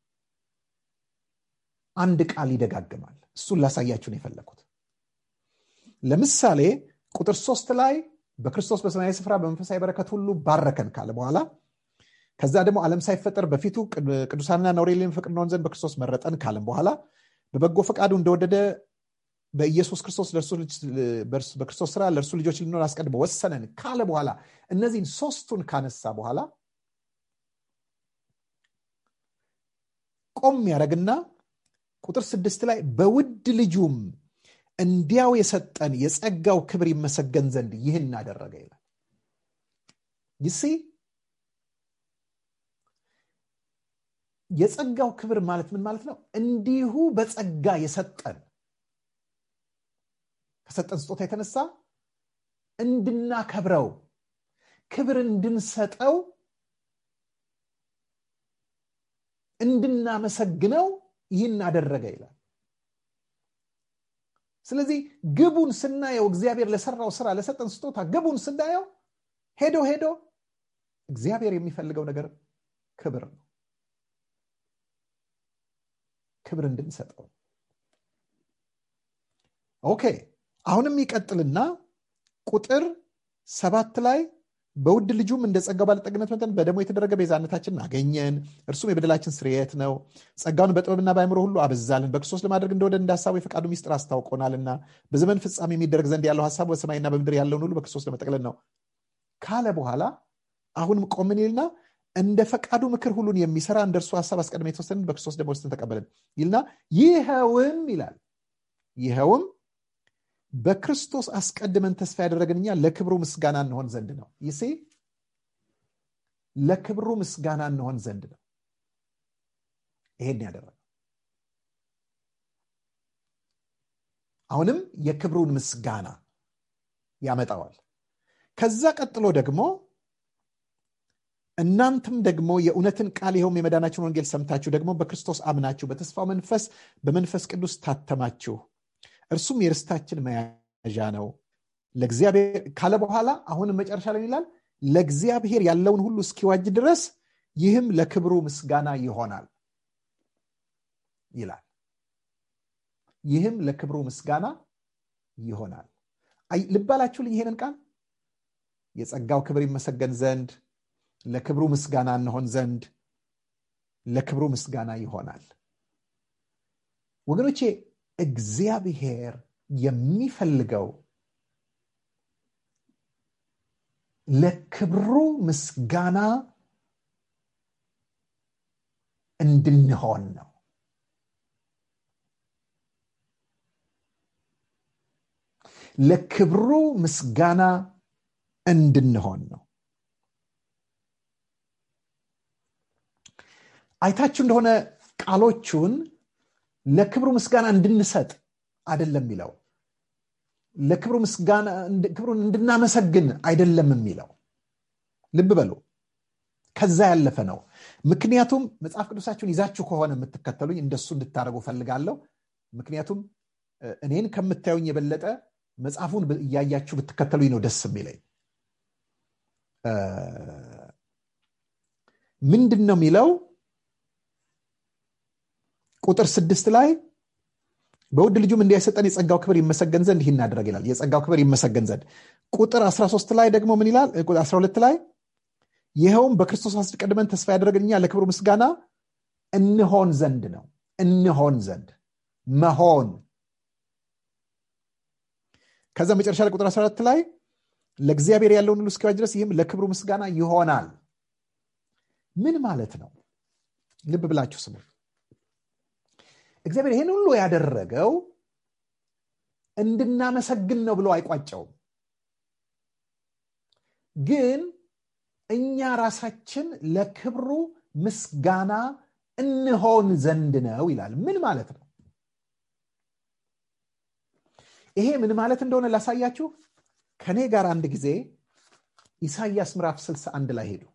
Speaker 3: አንድ ቃል ይደጋግማል እሱን ላሳያችሁ ነው የፈለኩት ለምሳሌ ቁጥር ሶስት ላይ በክርስቶስ በሰማያዊ ስፍራ በመንፈሳዊ በረከት ሁሉ ባረከን ካለ በኋላ ከዛ ደግሞ ዓለም ሳይፈጠር በፊቱ ቅዱሳንና ነውር የሌለን ፍቅር እንሆን ዘንድ በክርስቶስ መረጠን ካለም በኋላ በበጎ ፈቃዱ እንደወደደ በኢየሱስ ክርስቶስ በክርስቶስ ስራ ለእርሱ ልጆች ልንሆን አስቀድሞ ወሰነን ካለ በኋላ እነዚህን ሶስቱን ካነሳ በኋላ ቆም ያደረግና ቁጥር ስድስት ላይ በውድ ልጁም እንዲያው የሰጠን የጸጋው ክብር ይመሰገን ዘንድ ይህን አደረገ ይላል ይሲ የጸጋው ክብር ማለት ምን ማለት ነው እንዲሁ በጸጋ የሰጠን ከሰጠን ስጦታ የተነሳ እንድናከብረው ክብር እንድንሰጠው እንድናመሰግነው ይህን አደረገ ይላል ስለዚህ ግቡን ስናየው እግዚአብሔር ለሰራው ስራ ለሰጠን ስጦታ ግቡን ስናየው ሄዶ ሄዶ እግዚአብሔር የሚፈልገው ነገር ክብር ነው ክብር እንድንሰጠው ኦኬ አሁንም ይቀጥልና ቁጥር ሰባት ላይ በውድ ልጁም እንደ ጸጋው ባለጠግነት መጠን በደሞ የተደረገ ቤዛነታችንን አገኘን እርሱም የበደላችን ስርየት ነው ጸጋውን በጥበብና በአይምሮ ሁሉ አበዛልን በክርስቶስ ለማድረግ እንደወደ እንዳሳቡ የፈቃዱ ሚስጥር አስታውቆናልና በዘመን ፍጻሜ የሚደረግ ዘንድ ያለው ሀሳብ በሰማይና በምድር ያለውን ሁሉ በክርስቶስ ለመጠቅለል ነው ካለ በኋላ አሁንም ቆምን ይልና እንደ ፈቃዱ ምክር ሁሉን የሚሰራ እንደ እርሱ ሀሳብ አስቀድመ የተወሰንን በክርስቶስ ደግሞ ወስን ተቀበልን ይልና ይኸውም ይላል ይኸውም በክርስቶስ አስቀድመን ተስፋ ያደረግን እኛ ለክብሩ ምስጋና እንሆን ዘንድ ነው ይሴ ለክብሩ ምስጋና እንሆን ዘንድ ነው ይሄን ያደረገው አሁንም የክብሩን ምስጋና ያመጣዋል ከዛ ቀጥሎ ደግሞ እናንተም ደግሞ የእውነትን ቃል ይኸውም የመዳናችን ወንጌል ሰምታችሁ ደግሞ በክርስቶስ አምናችሁ በተስፋው መንፈስ በመንፈስ ቅዱስ ታተማችሁ እርሱም የርስታችን መያዣ ነው ለእግዚአብሔር ካለ በኋላ አሁንም መጨረሻ ላይ ይላል ለእግዚአብሔር ያለውን ሁሉ እስኪዋጅ ድረስ ይህም ለክብሩ ምስጋና ይሆናል ይላል ይህም ለክብሩ ምስጋና ይሆናል ልባላችሁልኝ ይሄንን ቃል የጸጋው ክብር ይመሰገን ዘንድ ለክብሩ ምስጋና እንሆን ዘንድ ለክብሩ ምስጋና ይሆናል ወገኖቼ እግዚአብሔር የሚፈልገው ለክብሩ ምስጋና እንድንሆን ነው ለክብሩ ምስጋና እንድንሆን ነው አይታችሁ እንደሆነ ቃሎቹን ለክብሩ ምስጋና እንድንሰጥ አይደለም የሚለው ለክብሩ ምስጋና ክብሩን እንድናመሰግን አይደለም የሚለው ልብ በሉ ከዛ ያለፈ ነው ምክንያቱም መጽሐፍ ቅዱሳችሁን ይዛችሁ ከሆነ የምትከተሉኝ እንደሱ እንድታደረጉ ፈልጋለሁ ምክንያቱም እኔን ከምታዩኝ የበለጠ መጽሐፉን እያያችሁ ብትከተሉኝ ነው ደስ የሚለኝ ምንድን ነው የሚለው ቁጥር ስድስት ላይ በውድ ልጁም እንዲያሰጠን የጸጋው ክብር ይመሰገን ዘንድ ይህ እናደረግ ይላል የጸጋው ክብር ይመሰገን ዘንድ ቁጥር 13 ላይ ደግሞ ምን ይላል 12 ላይ ይኸውም በክርስቶስ አስቀድመን ተስፋ ያደረግን እኛ ለክብሩ ምስጋና እንሆን ዘንድ ነው እንሆን ዘንድ መሆን ከዛ መጨረሻ ላይ ቁጥር 14 ላይ ለእግዚአብሔር ያለውን ሁሉ እስኪዋጅ ድረስ ይህም ለክብሩ ምስጋና ይሆናል ምን ማለት ነው ልብ ብላችሁ ስሙ እግዚአብሔር ይህን ሁሉ ያደረገው እንድናመሰግን ነው ብሎ አይቋጨውም ግን እኛ ራሳችን ለክብሩ ምስጋና እንሆን ዘንድ ነው ይላል ምን ማለት ነው ይሄ ምን ማለት እንደሆነ ላሳያችሁ ከኔ ጋር አንድ ጊዜ ኢሳይያስ ምዕራፍ 61 ላይ ሄዱ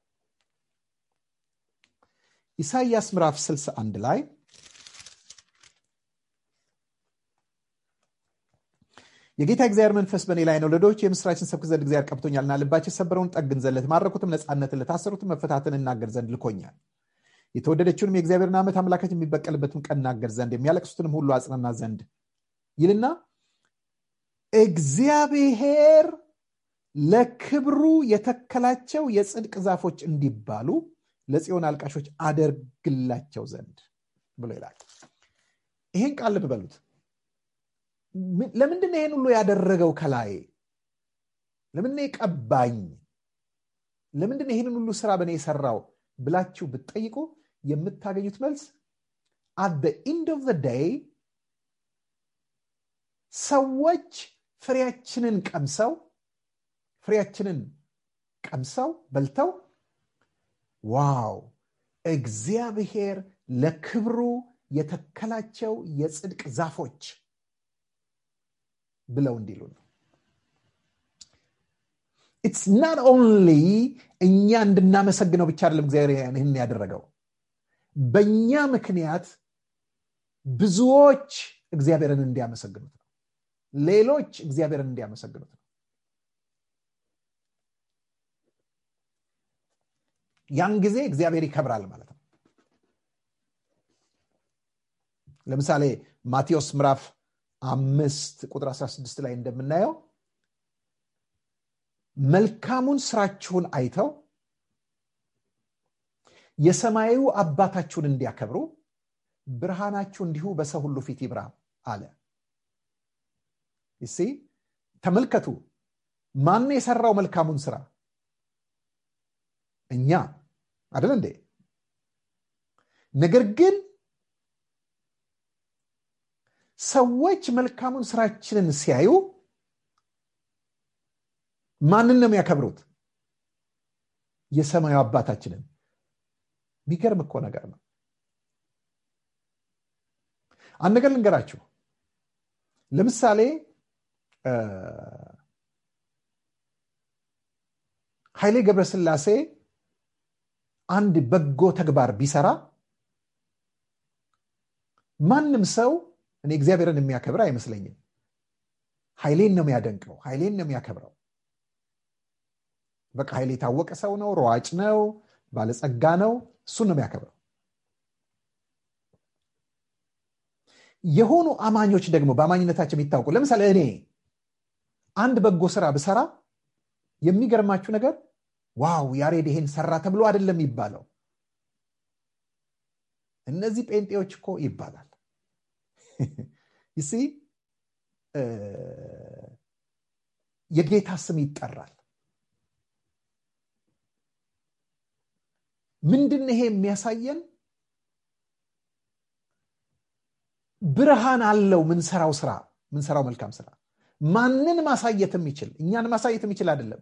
Speaker 3: ኢሳይያስ ምዕራፍ 61 ላይ የጌታ እግዚአብሔር መንፈስ በእኔ ላይ ነው ለዶች የምስራችን ሰብክ ዘንድ እግዚአብሔር ቀብቶኛልና ልባቸው የሰበረውን ጠግን ዘንድ ለተማረኩትም ነፃነትን ለታሰሩትም መፈታትን እናገር ዘንድ ልኮኛል የተወደደችውንም የእግዚአብሔርን ዓመት አምላካችን የሚበቀልበትን ቀን እናገር ዘንድ የሚያለቅሱትንም ሁሉ አጽናና ዘንድ ይልና እግዚአብሔር ለክብሩ የተከላቸው የጽድቅ ዛፎች እንዲባሉ ለጽዮን አልቃሾች አደርግላቸው ዘንድ ብሎ ይላል ይሄን ቃል ልብ በሉት ለምንድን ይሄን ሁሉ ያደረገው ከላይ ለምን ቀባኝ ለምንድን ይህንን ሁሉ ስራ በእኔ የሰራው ብላችሁ ብትጠይቁ የምታገኙት መልስ አት ኢንድ ኦፍ ዴይ ሰዎች ፍሬያችንን ቀምሰው ፍሬያችንን ቀምሰው በልተው ዋው እግዚአብሔር ለክብሩ የተከላቸው የጽድቅ ዛፎች ብለው እንዲሉ ነው ኢትስ ናት ኦንሊ እኛ እንድናመሰግነው ብቻ አይደለም እግዚአብሔር ይህን ያደረገው በእኛ ምክንያት ብዙዎች እግዚአብሔርን እንዲያመሰግኑት ነው ሌሎች እግዚአብሔርን እንዲያመሰግኑት ነው ያን ጊዜ እግዚአብሔር ይከብራል ማለት ነው ለምሳሌ ማቴዎስ ምዕራፍ አምስት ቁጥር 16 ላይ እንደምናየው መልካሙን ስራችሁን አይተው የሰማዩ አባታችሁን እንዲያከብሩ ብርሃናችሁ እንዲሁ በሰው ሁሉ ፊት ይብራ አለ ይሲ ተመልከቱ ማን የሰራው መልካሙን ስራ እኛ አደለ እንዴ ነገር ግን ሰዎች መልካሙን ስራችንን ሲያዩ ማንን ነው የሚያከብሩት የሰማዩ አባታችንን የሚገርም እኮ ነገር ነው አንድ ነገር ልንገራችሁ ለምሳሌ ኃይሌ ገብረስላሴ አንድ በጎ ተግባር ቢሰራ ማንም ሰው እኔ እግዚአብሔርን የሚያከብር አይመስለኝም ኃይሌን ነው የሚያደንቀው ኃይሌን ነው የሚያከብረው በቃ ኃይሌ የታወቀ ሰው ነው ሯጭ ነው ባለጸጋ ነው እሱን ነው የሚያከብረው የሆኑ አማኞች ደግሞ በአማኝነታቸው የሚታወቁ ለምሳሌ እኔ አንድ በጎ ስራ ብሰራ የሚገርማችሁ ነገር ዋው ያሬድ ይሄን ሰራ ተብሎ አይደለም ይባለው እነዚህ ጴንጤዎች እኮ ይባላል ይሲ የጌታ ስም ይጠራል ምንድን ይሄ የሚያሳየን ብርሃን አለው ምንሰራው ስራ ምንሰራው መልካም ስራ ማንን ማሳየት የሚችል እኛን ማሳየት የሚችል አይደለም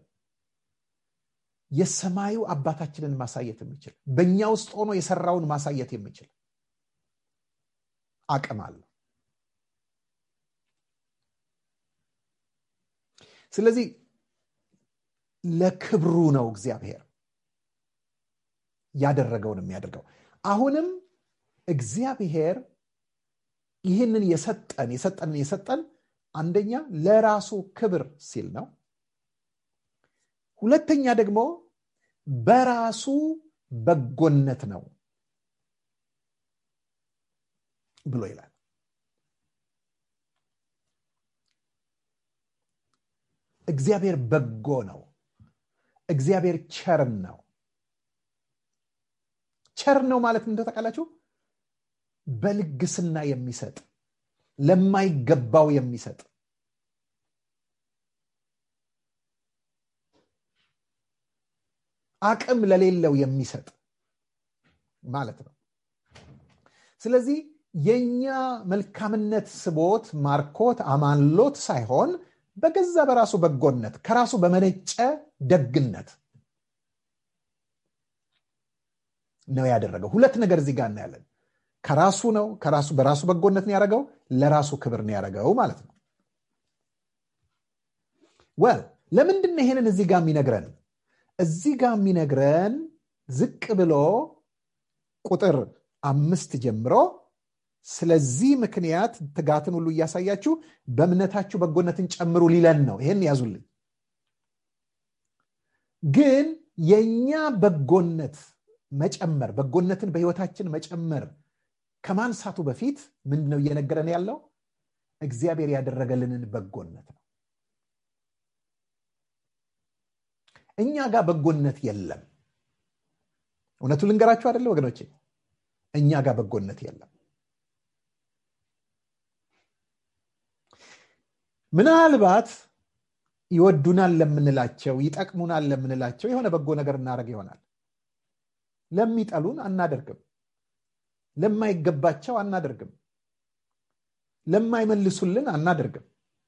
Speaker 3: የሰማዩ አባታችንን ማሳየት የሚችል በእኛ ውስጥ ሆኖ የሰራውን ማሳየት የሚችል አቅም አለው ስለዚህ ለክብሩ ነው እግዚአብሔር ያደረገውን የሚያደርገው አሁንም እግዚአብሔር ይህንን የሰጠን የሰጠንን የሰጠን አንደኛ ለራሱ ክብር ሲል ነው ሁለተኛ ደግሞ በራሱ በጎነት ነው ብሎ ይላል እግዚአብሔር በጎ ነው እግዚአብሔር ቸርን ነው ቸር ነው ማለት እንደተቃላችሁ በልግስና የሚሰጥ ለማይገባው የሚሰጥ አቅም ለሌለው የሚሰጥ ማለት ነው ስለዚህ የኛ መልካምነት ስቦት ማርኮት አማንሎት ሳይሆን በገዛ በራሱ በጎነት ከራሱ በመነጨ ደግነት ነው ያደረገው ሁለት ነገር እዚህ ጋር እናያለን ከራሱ ነው ከራሱ በራሱ በጎነት ነው ያደረገው ለራሱ ክብር ነው ያደረገው ማለት ነው ወል ለምንድን ነው ይሄንን እዚህ ጋር የሚነግረን እዚህ ጋር የሚነግረን ዝቅ ብሎ ቁጥር አምስት ጀምሮ ስለዚህ ምክንያት ትጋትን ሁሉ እያሳያችሁ በእምነታችሁ በጎነትን ጨምሩ ሊለን ነው ይሄን ያዙልኝ ግን የእኛ በጎነት መጨመር በጎነትን በህይወታችን መጨመር ከማንሳቱ በፊት ምንድን ነው እየነገረን ያለው እግዚአብሔር ያደረገልንን በጎነት ነው እኛ ጋር በጎነት የለም እውነቱ ልንገራችሁ አደለ ወገኖቼ እኛ ጋር በጎነት የለም ምናልባት ይወዱናል ለምንላቸው ይጠቅሙናል ለምንላቸው የሆነ በጎ ነገር እናደርግ ይሆናል ለሚጠሉን አናደርግም ለማይገባቸው አናደርግም ለማይመልሱልን አናደርግም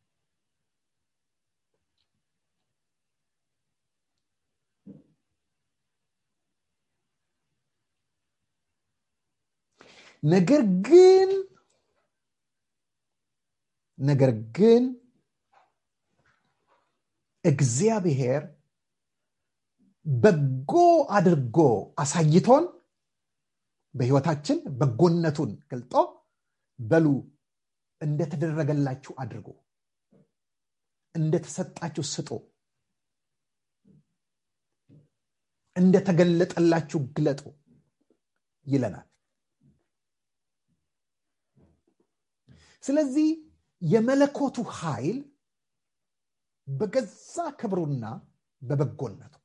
Speaker 3: ነገር ግን ነገር ግን እግዚአብሔር በጎ አድርጎ አሳይቶን በህይወታችን በጎነቱን ገልጦ በሉ እንደተደረገላችሁ አድርጎ እንደተሰጣችሁ ስጡ እንደተገለጠላችሁ ግለጡ ይለናል ስለዚህ የመለኮቱ ኃይል በገዛ ክብሩና በበጎነቱ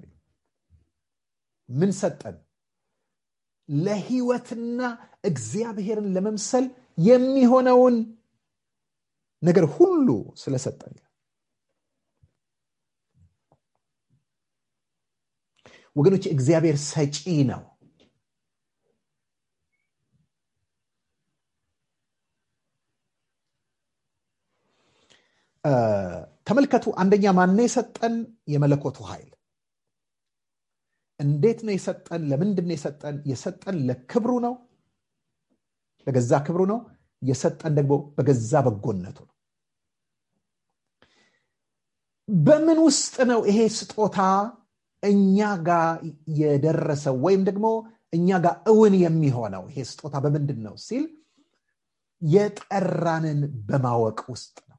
Speaker 3: ምን ሰጠን ለህይወትና እግዚአብሔርን ለመምሰል የሚሆነውን ነገር ሁሉ ስለሰጠን ወገኖች እግዚአብሔር ሰጪ ነው ተመልከቱ አንደኛ ማነ የሰጠን የመለኮቱ ኃይል እንዴት ነው የሰጠን ለምንድን ነው የሰጠን የሰጠን ለክብሩ ነው ለገዛ ክብሩ ነው የሰጠን ደግሞ በገዛ በጎነቱ ነው በምን ውስጥ ነው ይሄ ስጦታ እኛ ጋር የደረሰው ወይም ደግሞ እኛ ጋር እውን የሚሆነው ይሄ ስጦታ በምንድን ነው ሲል የጠራንን በማወቅ ውስጥ ነው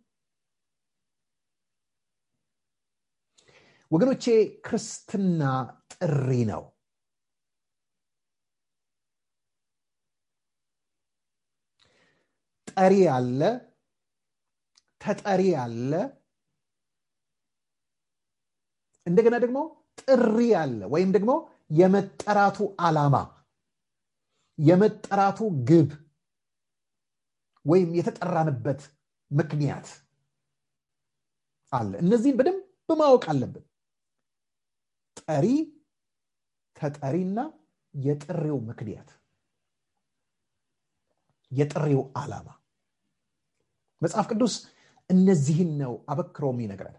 Speaker 3: ወገኖቼ ክርስትና ጥሪ ነው ጠሪ አለ ተጠሪ አለ እንደገና ደግሞ ጥሪ አለ ወይም ደግሞ የመጠራቱ ዓላማ የመጠራቱ ግብ ወይም የተጠራንበት ምክንያት አለ እነዚህን በደንብ ማወቅ አለብን ጠሪ ተጠሪና የጥሪው ምክንያት የጥሪው ዓላማ መጽሐፍ ቅዱስ እነዚህን ነው አበክሮ የሚነግረን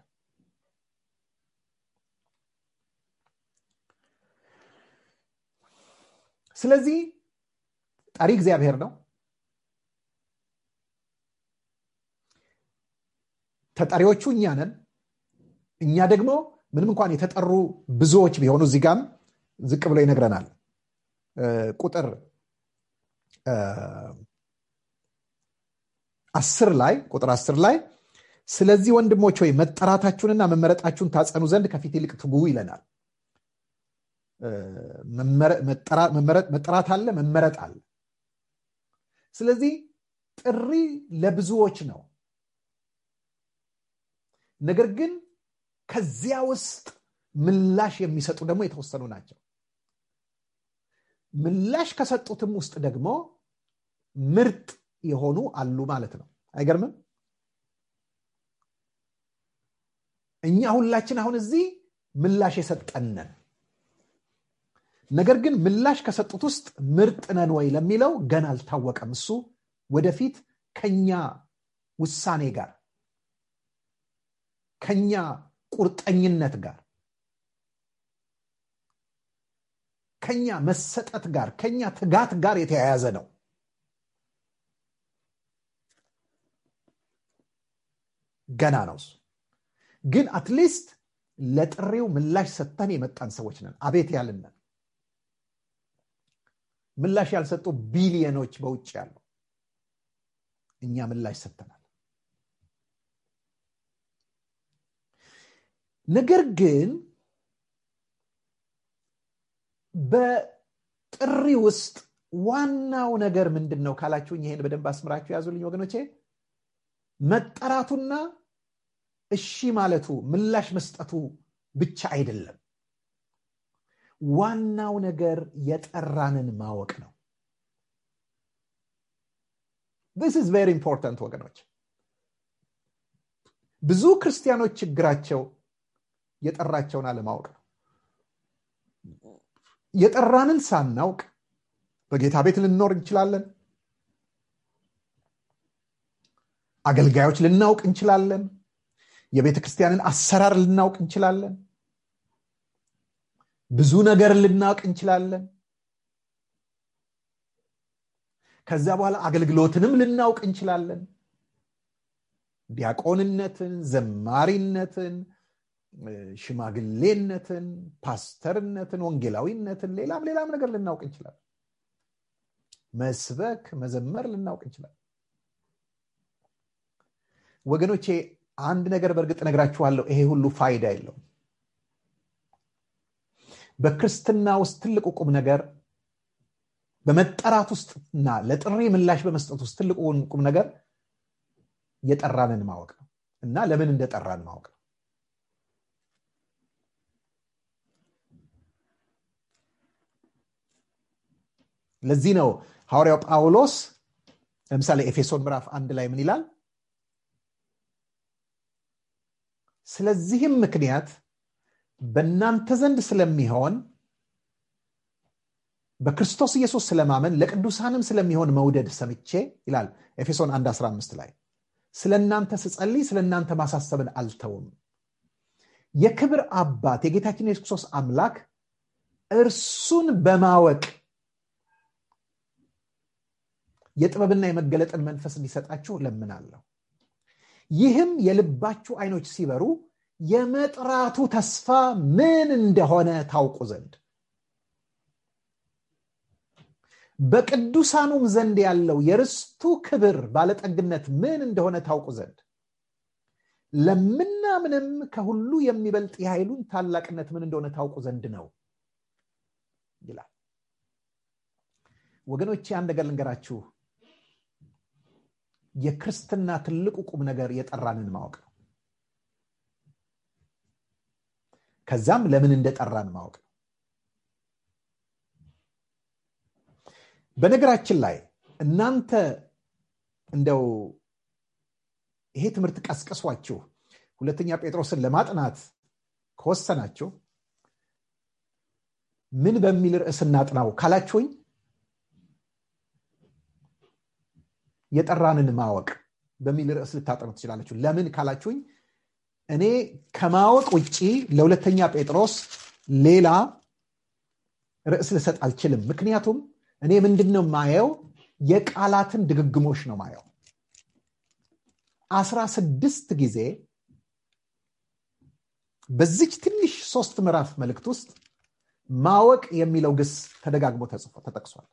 Speaker 3: ስለዚህ ጠሪ እግዚአብሔር ነው ተጠሪዎቹ እኛ ነን እኛ ደግሞ ምንም እንኳን የተጠሩ ብዙዎች ቢሆኑ እዚህ ጋም ዝቅ ብሎ ይነግረናል ቁጥር አስር ላይ ቁጥር አስር ላይ ስለዚህ ወንድሞች ወይ መጠራታችሁንና መመረጣችሁን ታጸኑ ዘንድ ከፊት ይልቅ ትጉ ይለናል መጠራት አለ መመረጥ አለ ስለዚህ ጥሪ ለብዙዎች ነው ነገር ግን ከዚያ ውስጥ ምላሽ የሚሰጡ ደግሞ የተወሰኑ ናቸው ምላሽ ከሰጡትም ውስጥ ደግሞ ምርጥ የሆኑ አሉ ማለት ነው አይገርምም እኛ ሁላችን አሁን እዚህ ምላሽ የሰጠነን ነገር ግን ምላሽ ከሰጡት ውስጥ ምርጥ ነን ወይ ለሚለው ገና አልታወቀም እሱ ወደፊት ከኛ ውሳኔ ጋር ከኛ ቁርጠኝነት ጋር ከኛ መሰጠት ጋር ከኛ ትጋት ጋር የተያያዘ ነው ገና ነው እሱ ግን አትሊስት ለጥሪው ምላሽ ሰጥተን የመጣን ሰዎች ነን አቤት ያልነን ምላሽ ያልሰጡ ቢሊዮኖች በውጭ ያሉ እኛ ምላሽ ሰጥተናል ነገር ግን በጥሪ ውስጥ ዋናው ነገር ምንድን ነው ካላችሁኝ ይሄን በደንብ አስምራችሁ ያዙልኝ ወገኖቼ መጠራቱና እሺ ማለቱ ምላሽ መስጠቱ ብቻ አይደለም ዋናው ነገር የጠራንን ማወቅ ነው this is very important ወገኖች ብዙ ክርስቲያኖች ችግራቸው የጠራቸውን አለማወቅ ነው የጠራንን ሳናውቅ በጌታ ቤት ልንኖር እንችላለን አገልጋዮች ልናውቅ እንችላለን የቤተ ክርስቲያንን አሰራር ልናውቅ እንችላለን ብዙ ነገር ልናውቅ እንችላለን ከዚያ በኋላ አገልግሎትንም ልናውቅ እንችላለን ዲያቆንነትን ዘማሪነትን ሽማግሌነትን ፓስተርነትን ወንጌላዊነትን ሌላም ሌላም ነገር ልናውቅ እንችላለን መስበክ መዘመር ልናውቅ እንችላለን ወገኖቼ አንድ ነገር በእርግጥ ነግራችኋለሁ ይሄ ሁሉ ፋይዳ የለውም በክርስትና ውስጥ ትልቁ ቁም ነገር በመጠራት ውስጥና ለጥሪ ምላሽ በመስጠት ውስጥ ትልቁ ቁም ነገር የጠራንን ማወቅ ነው እና ለምን እንደጠራን ማወቅ ነው ለዚህ ነው ሐዋርያው ጳውሎስ ለምሳሌ ኤፌሶን ምዕራፍ አንድ ላይ ምን ይላል ስለዚህም ምክንያት በእናንተ ዘንድ ስለሚሆን በክርስቶስ ኢየሱስ ስለማመን ለቅዱሳንም ስለሚሆን መውደድ ሰምቼ ይላል ኤፌሶን 1 15 ላይ ስለ እናንተ ስጸልይ ስለ እናንተ ማሳሰብን አልተውም የክብር አባት የጌታችን የሱስ ክርስቶስ አምላክ እርሱን በማወቅ የጥበብና የመገለጥን መንፈስ እንዲሰጣችሁ ለምናለሁ ይህም የልባችሁ አይኖች ሲበሩ የመጥራቱ ተስፋ ምን እንደሆነ ታውቁ ዘንድ በቅዱሳኑም ዘንድ ያለው የርስቱ ክብር ባለጠግነት ምን እንደሆነ ታውቁ ዘንድ ለምናምንም ከሁሉ የሚበልጥ የኃይሉን ታላቅነት ምን እንደሆነ ታውቁ ዘንድ ነው ይላል ወገኖቼ አንድ ነገር ልንገራችሁ የክርስትና ትልቁ ቁም ነገር የጠራንን ማወቅ ነው ከዛም ለምን እንደጠራን ማወቅ ነው በነገራችን ላይ እናንተ እንደው ይሄ ትምህርት ቀስቅሷችሁ ሁለተኛ ጴጥሮስን ለማጥናት ከወሰናችሁ ምን በሚል ርዕስ እናጥናው ካላችሁኝ የጠራንን ማወቅ በሚል ርዕስ ልታጠኑ ትችላለችሁ ለምን ካላችሁኝ እኔ ከማወቅ ውጭ ለሁለተኛ ጴጥሮስ ሌላ ርዕስ ልሰጥ አልችልም ምክንያቱም እኔ ምንድን ነው ማየው የቃላትን ድግግሞሽ ነው ማየው አስራ ስድስት ጊዜ በዚች ትንሽ ሶስት ምዕራፍ መልእክት ውስጥ ማወቅ የሚለው ግስ ተደጋግሞ ተጽፎ ተጠቅሷል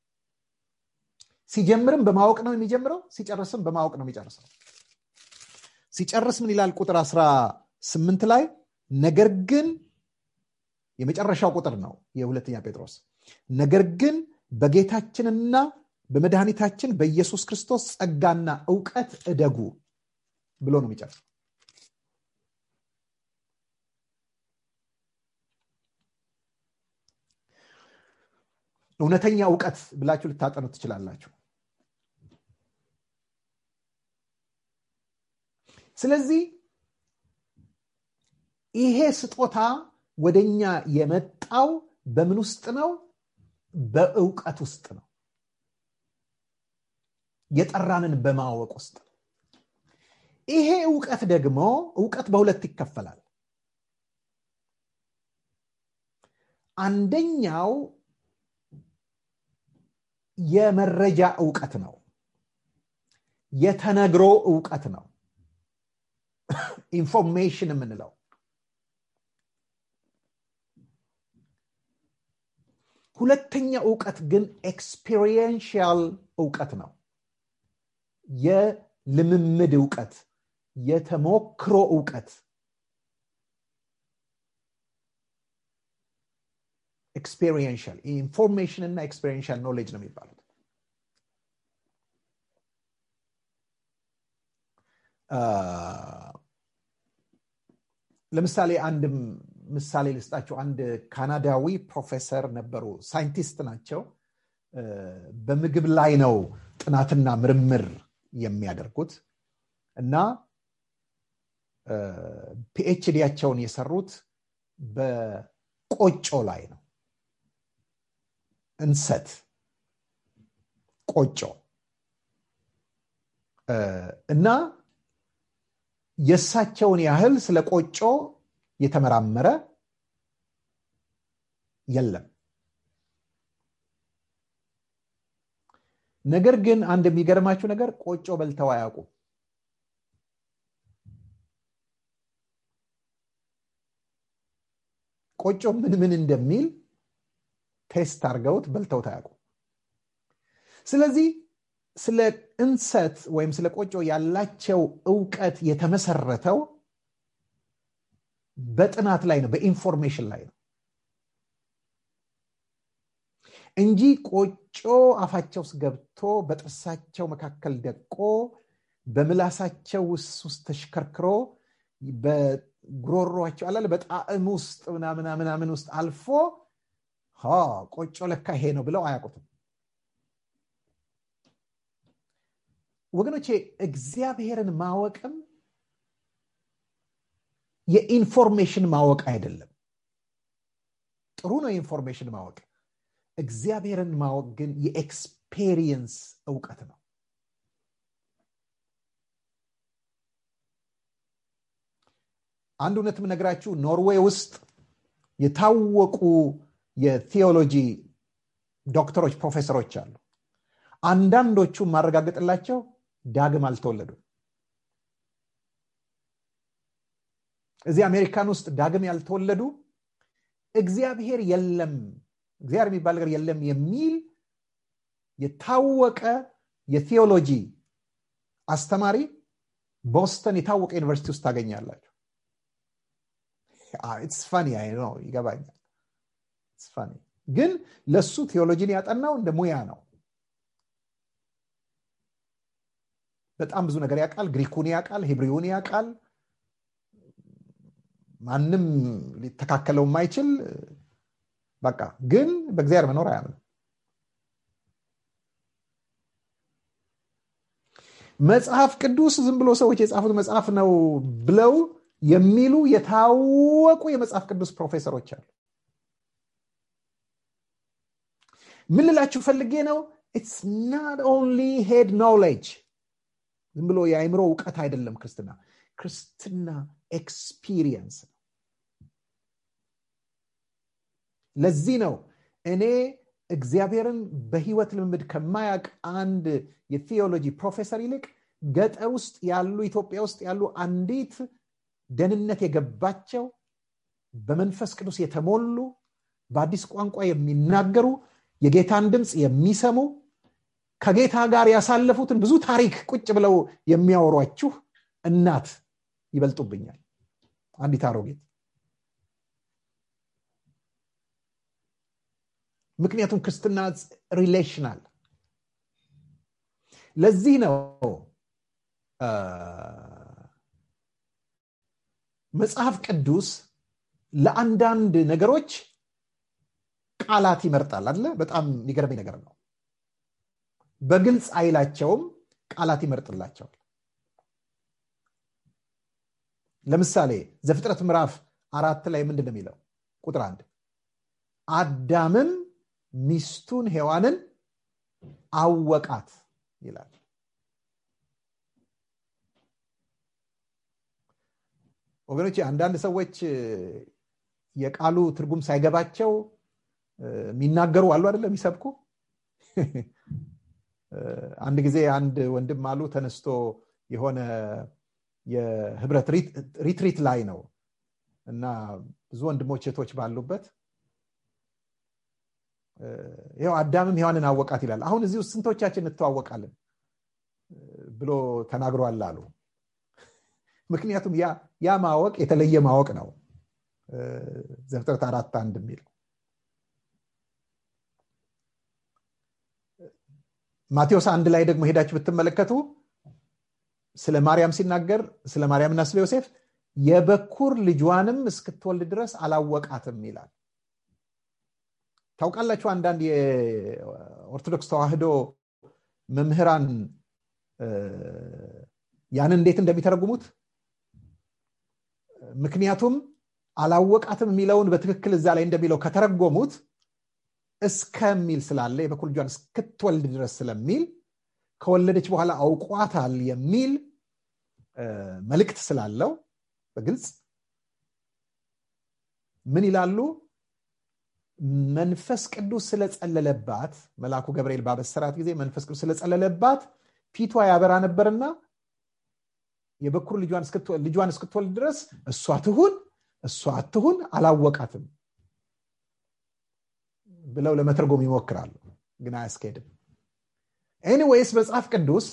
Speaker 3: ሲጀምርም በማወቅ ነው የሚጀምረው ሲጨርስም በማወቅ ነው የሚጨርሰው ሲጨርስ ምን ይላል ቁጥር 18 ላይ ነገር ግን የመጨረሻው ቁጥር ነው የሁለተኛ ጴጥሮስ ነገር ግን በጌታችንና በመድኃኒታችን በኢየሱስ ክርስቶስ ጸጋና እውቀት እደጉ ብሎ ነው የሚጨርሰው እውነተኛ እውቀት ብላችሁ ልታጠኑ ትችላላችሁ ስለዚህ ይሄ ስጦታ ወደኛ የመጣው በምን ውስጥ ነው በእውቀት ውስጥ ነው የጠራንን በማወቅ ውስጥ ነው ይሄ እውቀት ደግሞ እውቀት በሁለት ይከፈላል አንደኛው የመረጃ እውቀት ነው የተነግሮ እውቀት ነው ኢንፎርሜሽን የምንለው ሁለተኛ እውቀት ግን ኤክስፔሪየንሽያል እውቀት ነው የልምምድ እውቀት የተሞክሮ እውቀት ኤክስፔሪየንሻል ኢንፎርሜሽን እና ኤክስፔሪየንሻል ኖሌጅ ነው የሚባሉት ለምሳሌ አንድ ምሳሌ ልስጣቸው አንድ ካናዳዊ ፕሮፌሰር ነበሩ ሳይንቲስት ናቸው በምግብ ላይ ነው ጥናትና ምርምር የሚያደርጉት እና ፒኤችዲያቸውን የሰሩት በቆጮ ላይ ነው እንሰት ቆጮ እና የእሳቸውን ያህል ስለ ቆጮ የተመራመረ የለም ነገር ግን አንድ የሚገርማችሁ ነገር ቆጮ በልተው አያውቁም ቆጮ ምን ምን እንደሚል ቴስት አድርገውት በልተውት አያውቁም ስለዚህ ስለ እንሰት ወይም ስለ ቆጮ ያላቸው እውቀት የተመሰረተው በጥናት ላይ ነው በኢንፎርሜሽን ላይ ነው እንጂ ቆጮ አፋቸው ውስጥ ገብቶ በጥርሳቸው መካከል ደቆ በምላሳቸው ውስጥ ተሽከርክሮ በጉሮሯቸው አላለ በጣዕም ውስጥ ምናምናምናምን ውስጥ አልፎ ቆጮ ለካ ይሄ ነው ብለው አያውቁትም ወገኖቼ እግዚአብሔርን ማወቅም የኢንፎርሜሽን ማወቅ አይደለም ጥሩ ነው የኢንፎርሜሽን ማወቅ እግዚአብሔርን ማወቅ ግን የኤክስፔሪየንስ እውቀት ነው አንድ እውነት የምነግራችሁ ኖርዌይ ውስጥ የታወቁ የቴዎሎጂ ዶክተሮች ፕሮፌሰሮች አሉ አንዳንዶቹ ማረጋገጥላቸው ዳግም አልተወለዱም እዚህ አሜሪካን ውስጥ ዳግም ያልተወለዱ እግዚአብሔር የለም እግዚአብሔር የሚባል ነገር የለም የሚል የታወቀ የቴዎሎጂ አስተማሪ ቦስተን የታወቀ ዩኒቨርሲቲ ውስጥ ታገኛላችሁ ኢትስ ፋኒ ነው ይገባኛል ፋኒ ግን ለሱ ቴዎሎጂን ያጠናው እንደ ሙያ ነው በጣም ብዙ ነገር ያውቃል ግሪኩን ያውቃል ሂብሪውን ያውቃል ማንም ሊተካከለው የማይችል በቃ ግን በእግዚአብሔር መኖር አያምንም መጽሐፍ ቅዱስ ዝም ብሎ ሰዎች የጻፉት መጽሐፍ ነው ብለው የሚሉ የታወቁ የመጽሐፍ ቅዱስ ፕሮፌሰሮች አሉ ምን ልላችሁ ፈልጌ ነው ኢትስ ናት ኦንሊ ሄድ ኖሌጅ ዝም ብሎ የአይምሮ እውቀት አይደለም ክርስትና ክርስትና ኤክስፒሪየንስ ነው ለዚህ ነው እኔ እግዚአብሔርን በህይወት ልምምድ ከማያቅ አንድ የቴዎሎጂ ፕሮፌሰር ይልቅ ገጠር ውስጥ ያሉ ኢትዮጵያ ውስጥ ያሉ አንዲት ደህንነት የገባቸው በመንፈስ ቅዱስ የተሞሉ በአዲስ ቋንቋ የሚናገሩ የጌታን ድምፅ የሚሰሙ ከጌታ ጋር ያሳለፉትን ብዙ ታሪክ ቁጭ ብለው የሚያወሯችሁ እናት ይበልጡብኛል አንዲት አሮጌት ምክንያቱም ክርስትና ሪሌሽናል ለዚህ ነው መጽሐፍ ቅዱስ ለአንዳንድ ነገሮች ቃላት ይመርጣል አለ በጣም የሚገርመኝ ነገር ነው በግልጽ አይላቸውም ቃላት ይመርጥላቸዋል ለምሳሌ ዘፍጥረት ምዕራፍ አራት ላይ ምንድን ነው የሚለው ቁጥር አንድ አዳምም ሚስቱን ሔዋንን አወቃት ይላል ወገኖች አንዳንድ ሰዎች የቃሉ ትርጉም ሳይገባቸው የሚናገሩ አሉ አይደለም የሚሰብኩ አንድ ጊዜ አንድ ወንድም አሉ ተነስቶ የሆነ የህብረት ሪትሪት ላይ ነው እና ብዙ ወንድሞች ሴቶች ባሉበት ይው አዳምም ሔዋንን አወቃት ይላል አሁን እዚህ ውስጥ ስንቶቻችን እንተዋወቃለን ብሎ ተናግሯል አሉ ምክንያቱም ያ ማወቅ የተለየ ማወቅ ነው ዘፍጥረት አራት አንድ የሚለው ማቴዎስ አንድ ላይ ደግሞ ሄዳችሁ ብትመለከቱ ስለ ማርያም ሲናገር ስለ ማርያምና ስለ ዮሴፍ የበኩር ልጇንም እስክትወልድ ድረስ አላወቃትም ይላል ታውቃላችሁ አንዳንድ የኦርቶዶክስ ተዋህዶ መምህራን ያንን እንዴት እንደሚተረጉሙት ምክንያቱም አላወቃትም የሚለውን በትክክል እዛ ላይ እንደሚለው ከተረጎሙት እስከሚል ስላለ የበኩር ልጇን እስክትወልድ ድረስ ስለሚል ከወለደች በኋላ አውቋታል የሚል መልእክት ስላለው በግልጽ ምን ይላሉ መንፈስ ቅዱስ ስለጸለለባት መልአኩ ገብርኤል ባበሰራት ጊዜ መንፈስ ቅዱስ ስለጸለለባት ፊቷ ያበራ ነበርና የበኩር ልጇን እስክትወልድ ድረስ እሷ ትሁን እሷ አትሁን አላወቃትም ብለው ለመተርጎም ይሞክራሉ ግን አያስኬድም ኤኒዌይስ መጽሐፍ ቅዱስ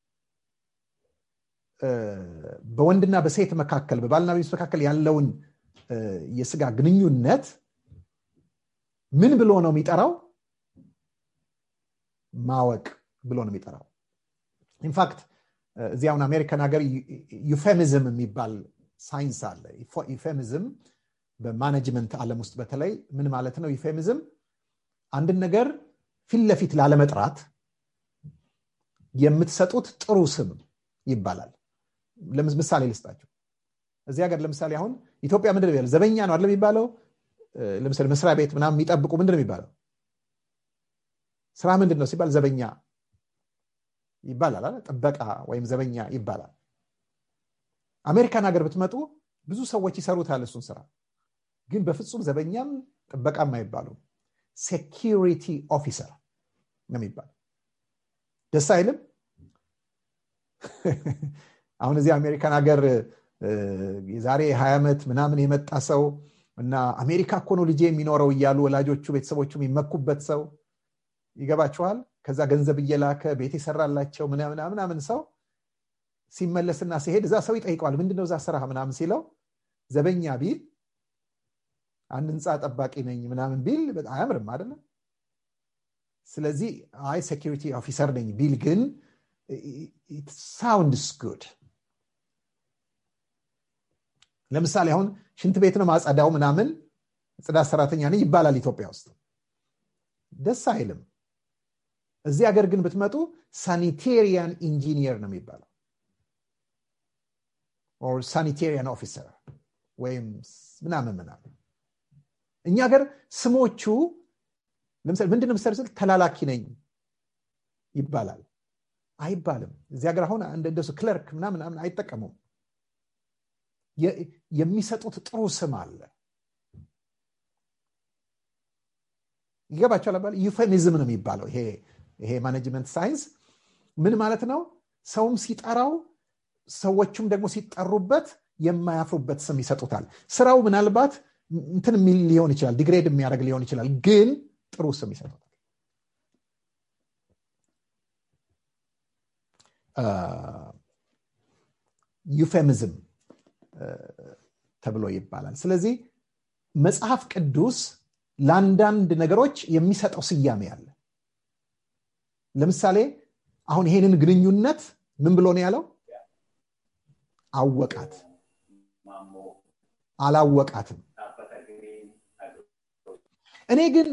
Speaker 3: በወንድና በሴት መካከል በባልና በሚስት መካከል ያለውን የስጋ ግንኙነት ምን ብሎ ነው የሚጠራው ማወቅ ብሎ ነው የሚጠራው ኢንፋክት እዚህ አሁን አሜሪካን ሀገር ዩፌሚዝም የሚባል ሳይንስ አለ ዩፌሚዝም በማኔጅመንት ዓለም ውስጥ በተለይ ምን ማለት ነው ዩፌሚዝም አንድን ነገር ፊት ለፊት ላለመጥራት የምትሰጡት ጥሩ ስም ይባላል ምሳሌ ልስጣቸው እዚህ ሀገር ለምሳሌ አሁን ኢትዮጵያ ምንድን ነው ዘበኛ ነው አለ የሚባለው ለምሳሌ መስሪያ ቤት ምናምን የሚጠብቁ ምንድን ነው የሚባለው ስራ ምንድን ነው ሲባል ዘበኛ ይባላል ጥበቃ ወይም ዘበኛ ይባላል አሜሪካን ሀገር ብትመጡ ብዙ ሰዎች ይሰሩታል እሱን ስራ ግን በፍጹም ዘበኛም ጥበቃም አይባሉም ሴኪሪቲ ኦፊሰር ነው የሚባለው ደስ አይልም አሁን እዚህ አሜሪካን ሀገር የዛሬ ሀያ ዓመት ምናምን የመጣ ሰው እና አሜሪካ እኮ ነው ልጄ የሚኖረው እያሉ ወላጆቹ ቤተሰቦቹ የሚመኩበት ሰው ይገባችኋል ከዛ ገንዘብ እየላከ ቤት የሰራላቸው ምናምን ሰው ሲመለስና ሲሄድ እዛ ሰው ይጠይቀዋል ምንድነው እዛ ስራ ምናምን ሲለው ዘበኛ ቢል አንድ ህንፃ ጠባቂ ነኝ ምናምን ቢል አያምርም አይደለም ስለዚህ አይ ሴኪሪቲ ኦፊሰር ነኝ ቢል ግን ሳውንድስ ጉድ ለምሳሌ አሁን ሽንት ቤት ነው ማጸዳው ምናምን ጽዳት ሰራተኛ ነኝ ይባላል ኢትዮጵያ ውስጥ ደስ አይልም እዚህ ሀገር ግን ብትመጡ ሳኒቴሪያን ኢንጂኒየር ነው የሚባለው ኦር ሳኒቴሪያን ኦፊሰር ወይም ምናምን ምናምን እኛ ሀገር ስሞቹ ለምሳሌ ምንድን ምሳሌ ስል ተላላኪ ነኝ ይባላል አይባልም እዚህ ሀገር አሁን እንደሱ ክለርክ ምናምን አይጠቀሙም የሚሰጡት ጥሩ ስም አለ ይገባቸዋል አባል ዩፌሚዝም ነው የሚባለው ይሄ ይሄ ማኔጅመንት ሳይንስ ምን ማለት ነው ሰውም ሲጠራው ሰዎቹም ደግሞ ሲጠሩበት የማያፍሩበት ስም ይሰጡታል ስራው ምናልባት እንትን የሚል ሊሆን ይችላል ዲግሬድ የሚያደርግ ሊሆን ይችላል ግን ጥሩ ስም ይሰጡታል ዩፌሚዝም ተብሎ ይባላል ስለዚህ መጽሐፍ ቅዱስ ለአንዳንድ ነገሮች የሚሰጠው ስያሜ አለ ለምሳሌ አሁን ይሄንን ግንኙነት ምን ብሎ ነው ያለው አወቃት አላወቃትም እኔ ግን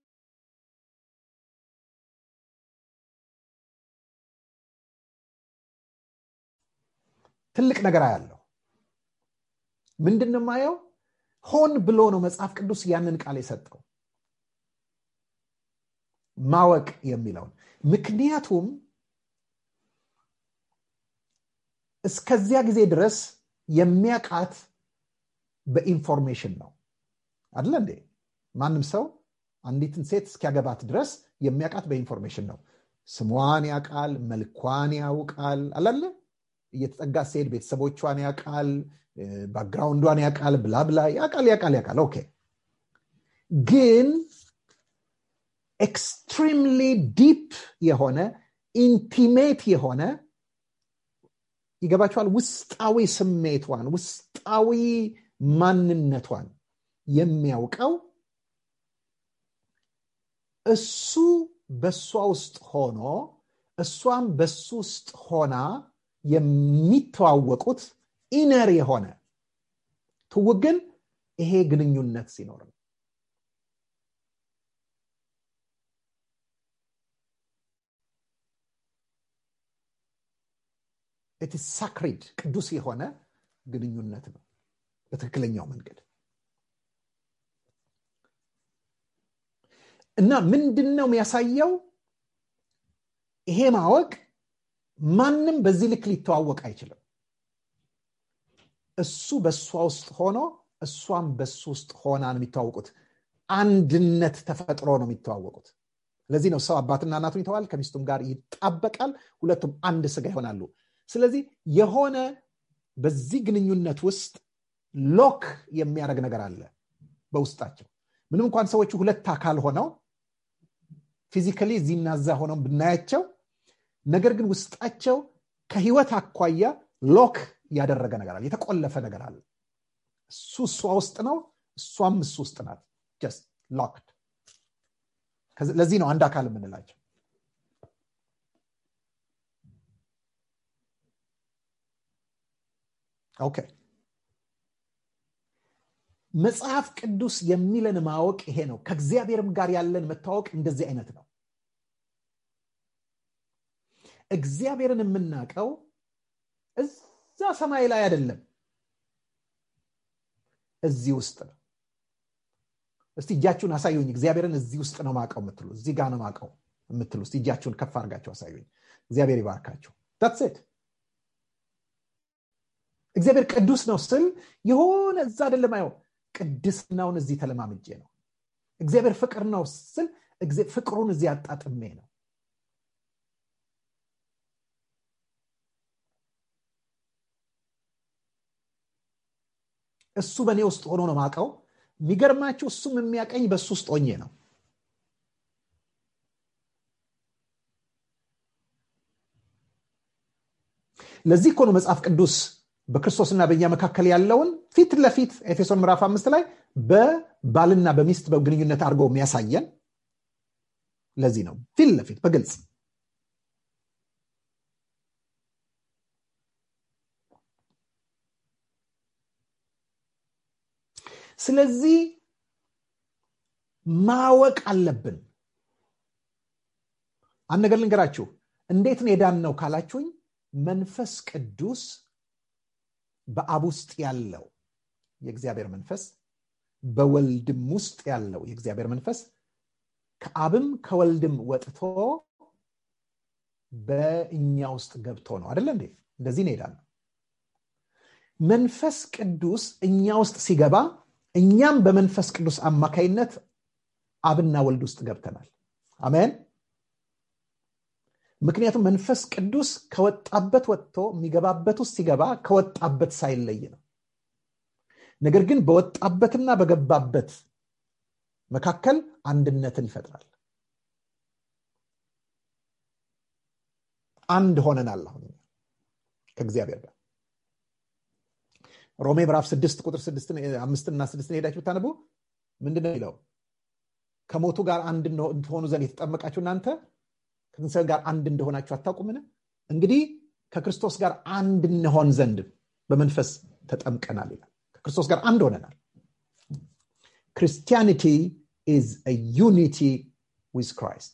Speaker 3: ትልቅ ነገር አያለው ምንድን ማየው ሆን ብሎ ነው መጽሐፍ ቅዱስ ያንን ቃል የሰጠው ማወቅ የሚለውን ምክንያቱም እስከዚያ ጊዜ ድረስ የሚያቃት በኢንፎርሜሽን ነው አደለ እንዴ ማንም ሰው አንዲትን ሴት እስኪያገባት ድረስ የሚያውቃት በኢንፎርሜሽን ነው ስሟን ያውቃል መልኳን ያውቃል አላለ እየተጠጋ ሲሄድ ቤተሰቦቿን ያውቃል ባክግራውንዷን ያውቃል ብላብላ ያውቃል ያውቃል ያውቃል ኦኬ ግን ኤክስትሪምሊ ዲፕ የሆነ ኢንቲሜት የሆነ ይገባቸዋል ውስጣዊ ስሜቷን ውስጣዊ ማንነቷን የሚያውቀው እሱ በእሷ ውስጥ ሆኖ እሷም በሱ ውስጥ ሆና የሚተዋወቁት ኢነር የሆነ ትውቅ ግን ይሄ ግንኙነት ሲኖር ነው ሳክሪድ ቅዱስ የሆነ ግንኙነት ነው በትክክለኛው መንገድ እና ምንድን ነው የሚያሳየው ይሄ ማወቅ ማንም በዚህ ልክ ሊተዋወቅ አይችልም እሱ በእሷ ውስጥ ሆኖ እሷም በሱ ውስጥ ሆና ነው የሚተዋወቁት አንድነት ተፈጥሮ ነው የሚተዋወቁት ለዚህ ነው ሰው አባትና እናቱን ይተዋል ከሚስቱም ጋር ይጣበቃል ሁለቱም አንድ ስጋ ይሆናሉ ስለዚህ የሆነ በዚህ ግንኙነት ውስጥ ሎክ የሚያደርግ ነገር አለ በውስጣቸው ምንም እንኳን ሰዎቹ ሁለት አካል ሆነው ፊዚካሊ እዚህና እዛ ሆነው ብናያቸው ነገር ግን ውስጣቸው ከህይወት አኳያ ሎክ ያደረገ ነገር አለ የተቆለፈ ነገር አለ እሱ እሷ ውስጥ ነው እሷም እሱ ውስጥ ናት ጀስት ሎክድ ለዚህ ነው አንድ አካል የምንላቸው ኦኬ መጽሐፍ ቅዱስ የሚለን ማወቅ ይሄ ነው ከእግዚአብሔርም ጋር ያለን መታወቅ እንደዚህ አይነት ነው እግዚአብሔርን የምናውቀው እዛ ሰማይ ላይ አይደለም እዚህ ውስጥ ነው እስቲ እጃችሁን አሳዩኝ እግዚአብሔርን እዚህ ውስጥ ነው ማቀው የምትሉ እዚህ ጋር ነው ማቀው የምትሉ እስቲ እጃችሁን ከፍ አድርጋችሁ አሳዩኝ እግዚአብሔር ይባርካችሁ ታትሴት እግዚአብሔር ቅዱስ ነው ስል የሆነ እዛ አይደለም አየው ቅድስናውን እዚህ ተለማምጄ ነው እግዚአብሔር ፍቅር ነው ስል ፍቅሩን እዚህ አጣጥሜ ነው እሱ በእኔ ውስጥ ሆኖ ነው ማቀው የሚገርማችሁ እሱም የሚያቀኝ በእሱ ውስጥ ሆኜ ነው ለዚህ እኮ ነው መጽሐፍ ቅዱስ በክርስቶስና በእኛ መካከል ያለውን ፊት ለፊት ኤፌሶን ምዕራፍ አምስት ላይ በባልና በሚስት በግንኙነት አድርገው የሚያሳየን ለዚህ ነው ፊት ለፊት በግልጽ ስለዚህ ማወቅ አለብን አንድ ነገር ልንገራችሁ እንዴት ነው የዳን ነው ካላችሁኝ መንፈስ ቅዱስ በአብ ውስጥ ያለው የእግዚአብሔር መንፈስ በወልድም ውስጥ ያለው የእግዚአብሔር መንፈስ ከአብም ከወልድም ወጥቶ በእኛ ውስጥ ገብቶ ነው አደለ እንዴ እንደዚህ ነው ሄዳል መንፈስ ቅዱስ እኛ ውስጥ ሲገባ እኛም በመንፈስ ቅዱስ አማካይነት አብና ወልድ ውስጥ ገብተናል አሜን ምክንያቱም መንፈስ ቅዱስ ከወጣበት ወጥቶ የሚገባበት ውስጥ ሲገባ ከወጣበት ሳይለይ ነው ነገር ግን በወጣበትና በገባበት መካከል አንድነትን ይፈጥራል አንድ ሆነናል አሁን ከእግዚአብሔር ጋር ሮሜ ምዕራፍ ስድስት ቁጥር አምስትና ስድስትን ሄዳችሁ ብታነቡ ምንድን ነው የሚለው ከሞቱ ጋር አንድ ትሆኑ ዘንድ የተጠመቃችሁ እናንተ ከትንሣኤ ጋር አንድ እንደሆናችሁ አታውቁምን እንግዲህ ከክርስቶስ ጋር አንድ እንሆን ዘንድ በመንፈስ ተጠምቀናል ይላል ከክርስቶስ ጋር አንድ ሆነናል ክርስቲያኒቲ ኢዝ ዩኒቲ ዊዝ ክራይስት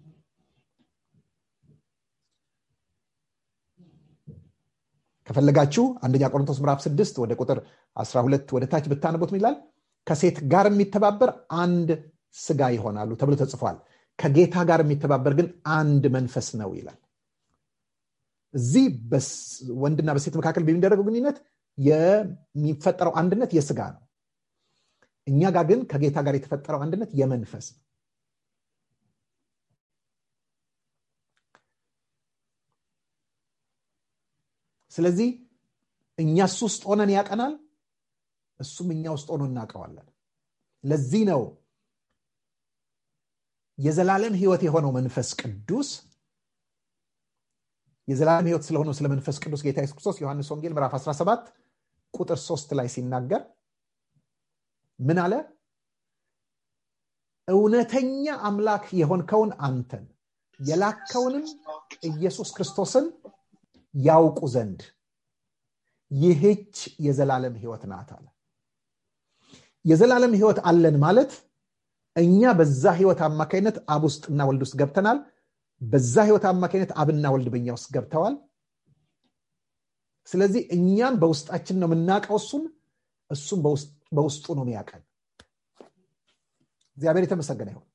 Speaker 3: ከፈለጋችሁ አንደኛ ቆሮንቶስ ምዕራፍ 6 ወደ ቁጥር 12 ወደ ታች ብታነቡት ይላል ከሴት ጋር የሚተባበር አንድ ስጋ ይሆናሉ ተብሎ ተጽፏል ከጌታ ጋር የሚተባበር ግን አንድ መንፈስ ነው ይላል እዚህ ወንድና በሴት መካከል በሚደረገው ግንኙነት የሚፈጠረው አንድነት የስጋ ነው እኛ ጋር ግን ከጌታ ጋር የተፈጠረው አንድነት የመንፈስ ነው ስለዚህ እኛ እሱ ውስጥ ሆነን ያቀናል እሱም እኛ ውስጥ ሆኖ እናውቀዋለን ለዚህ ነው የዘላለም ህይወት የሆነው መንፈስ ቅዱስ የዘላለም ህይወት ስለሆነው ስለ መንፈስ ቅዱስ ጌታ ኢየሱስ ክርስቶስ ዮሐንስ ወንጌል ምዕራፍ 17 ቁጥር 3 ላይ ሲናገር ምን አለ እውነተኛ አምላክ የሆንከውን አንተን የላከውንም ኢየሱስ ክርስቶስን ያውቁ ዘንድ ይህች የዘላለም ህይወት ናት አለ የዘላለም ህይወት አለን ማለት እኛ በዛ ህይወት አማካኝነት አብ ውስጥና ወልድ ውስጥ ገብተናል በዛ ህይወት አማካኝነት አብና ወልድ በኛ ውስጥ ገብተዋል ስለዚህ እኛም በውስጣችን ነው የምናውቀው እሱን እሱም በውስጡ ነው የሚያቀን እግዚአብሔር የተመሰገነ ይሆን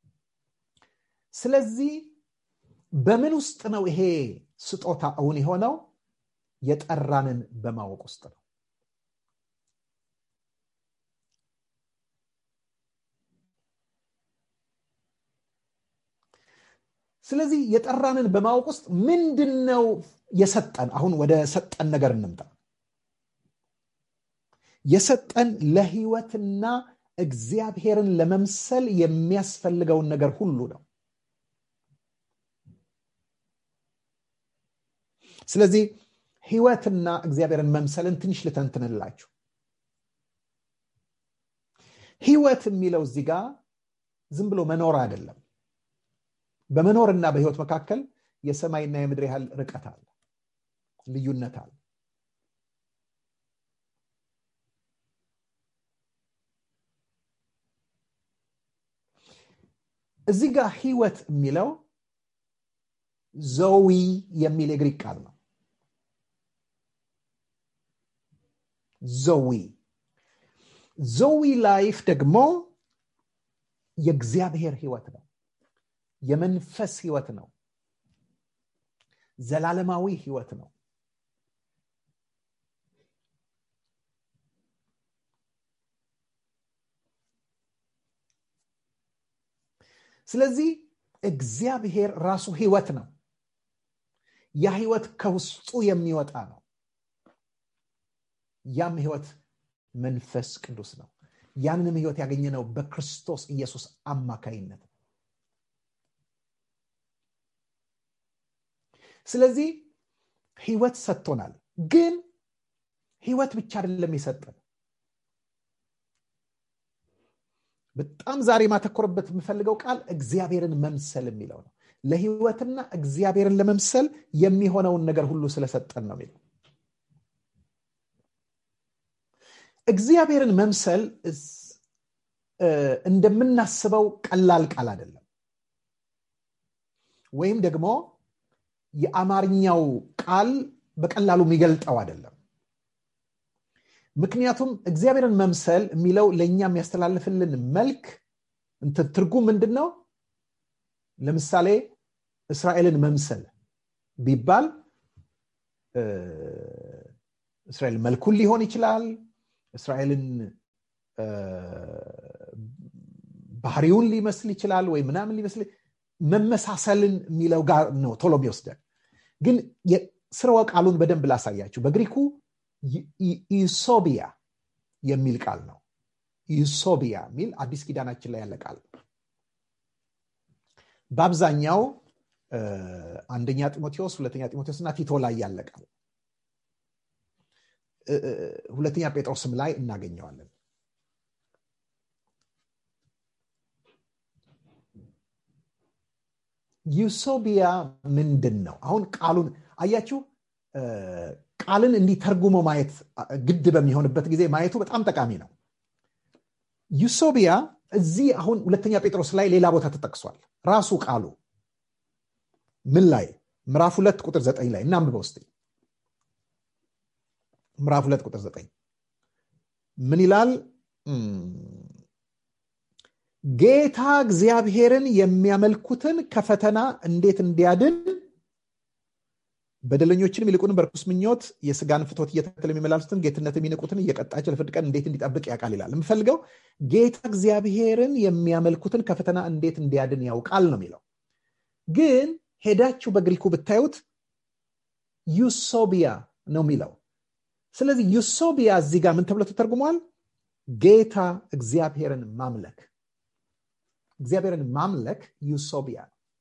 Speaker 3: ስለዚህ በምን ውስጥ ነው ይሄ ስጦታ እውን የሆነው የጠራንን በማወቅ ውስጥ ነው ስለዚህ የጠራንን በማወቅ ውስጥ ምንድን ነው የሰጠን አሁን ወደ ሰጠን ነገር እንምጣ የሰጠን ለህይወትና እግዚአብሔርን ለመምሰል የሚያስፈልገውን ነገር ሁሉ ነው ስለዚህ ህይወትና እግዚአብሔርን መምሰልን ትንሽ ልተንትንላችሁ ህይወት የሚለው እዚህ ጋር ዝም ብሎ መኖር አይደለም በመኖርና በህይወት መካከል የሰማይና የምድር ያህል ርቀት አለ ልዩነት አለ እዚህ ጋር ህይወት የሚለው ዘዊ የሚል የግሪክ ቃል ነው ዘዊ ዘዊ ላይፍ ደግሞ የእግዚአብሔር ህይወት ነው የመንፈስ ህይወት ነው ዘላለማዊ ህይወት ነው ስለዚህ እግዚአብሔር ራሱ ህይወት ነው ያ ህይወት ከውስጡ የሚወጣ ነው ያም ህይወት መንፈስ ቅዱስ ነው ያንንም ህይወት ያገኘነው በክርስቶስ ኢየሱስ አማካይነት ነው ስለዚህ ህይወት ሰጥቶናል ግን ህይወት ብቻ አይደለም የሰጠን በጣም ዛሬ ማተኮርበት የምፈልገው ቃል እግዚአብሔርን መምሰል የሚለው ነው ለህይወትና እግዚአብሔርን ለመምሰል የሚሆነውን ነገር ሁሉ ስለሰጠን ነው የሚለው እግዚአብሔርን መምሰል እንደምናስበው ቀላል ቃል አይደለም ወይም ደግሞ የአማርኛው ቃል በቀላሉ የሚገልጠው አይደለም ምክንያቱም እግዚአብሔርን መምሰል የሚለው ለእኛ የሚያስተላልፍልን መልክ ትርጉም ምንድን ነው ለምሳሌ እስራኤልን መምሰል ቢባል እስራኤል መልኩን ሊሆን ይችላል እስራኤልን ባህሪውን ሊመስል ይችላል ወይ ምናምን ሊመስል መመሳሰልን የሚለው ጋር ነው ቶሎ የሚወስደን ግን ስርወ ቃሉን በደንብ ላሳያችሁ በግሪኩ ኢሶቢያ የሚል ቃል ነው ኢሶቢያ የሚል አዲስ ኪዳናችን ላይ ያለ ቃል በአብዛኛው አንደኛ ጢሞቴዎስ ሁለተኛ ጢሞቴዎስ እና ቲቶ ላይ ያለ ቃል ሁለተኛ ጴጥሮስም ላይ እናገኘዋለን ዩሶቢያ ምንድን ነው አሁን ቃሉን አያችሁ ቃልን እንዲተርጉሞ ማየት ግድ በሚሆንበት ጊዜ ማየቱ በጣም ጠቃሚ ነው ዩሶቢያ እዚህ አሁን ሁለተኛ ጴጥሮስ ላይ ሌላ ቦታ ተጠቅሷል ራሱ ቃሉ ምን ላይ ምዕራፍ ሁለት ቁጥር ዘጠኝ ላይ እናንብበው ውስጥ ምዕራፍ ሁለት ቁጥር ዘጠኝ ምን ይላል ጌታ እግዚአብሔርን የሚያመልኩትን ከፈተና እንዴት እንዲያድን በደለኞችንም ይልቁንም በርኩስ ምኞት የስጋን ፍቶት እየተከተለ የሚመላልሱትን ጌትነት የሚንቁትን እየቀጣቸው ለፍርድ ቀን እንዴት እንዲጠብቅ ያውቃል ይላል የምፈልገው ጌታ እግዚአብሔርን የሚያመልኩትን ከፈተና እንዴት እንዲያድን ያውቃል ነው የሚለው ግን ሄዳችሁ በግሪኩ ብታዩት ዩሶቢያ ነው የሚለው ስለዚህ ዩሶቢያ እዚህ ጋር ምን ተብሎ ተተርጉሟል ጌታ እግዚአብሔርን ማምለክ እግዚአብሔርን ማምለክ ዩሶቢያ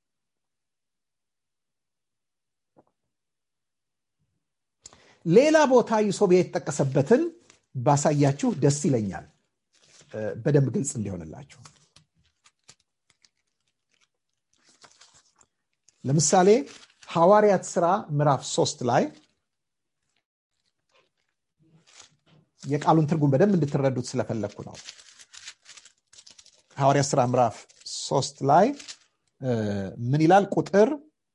Speaker 3: ሌላ ቦታ ዩሶቢያ የተጠቀሰበትን ባሳያችሁ ደስ ይለኛል በደንብ ግልጽ እንዲሆንላችሁ ለምሳሌ ሐዋርያት ስራ ምዕራፍ ሶስት ላይ የቃሉን ትርጉም በደንብ እንድትረዱት ስለፈለግኩ ነው ሐዋርያት ስራ ምዕራፍ ሶስት ላይ ምን ይላል ቁጥር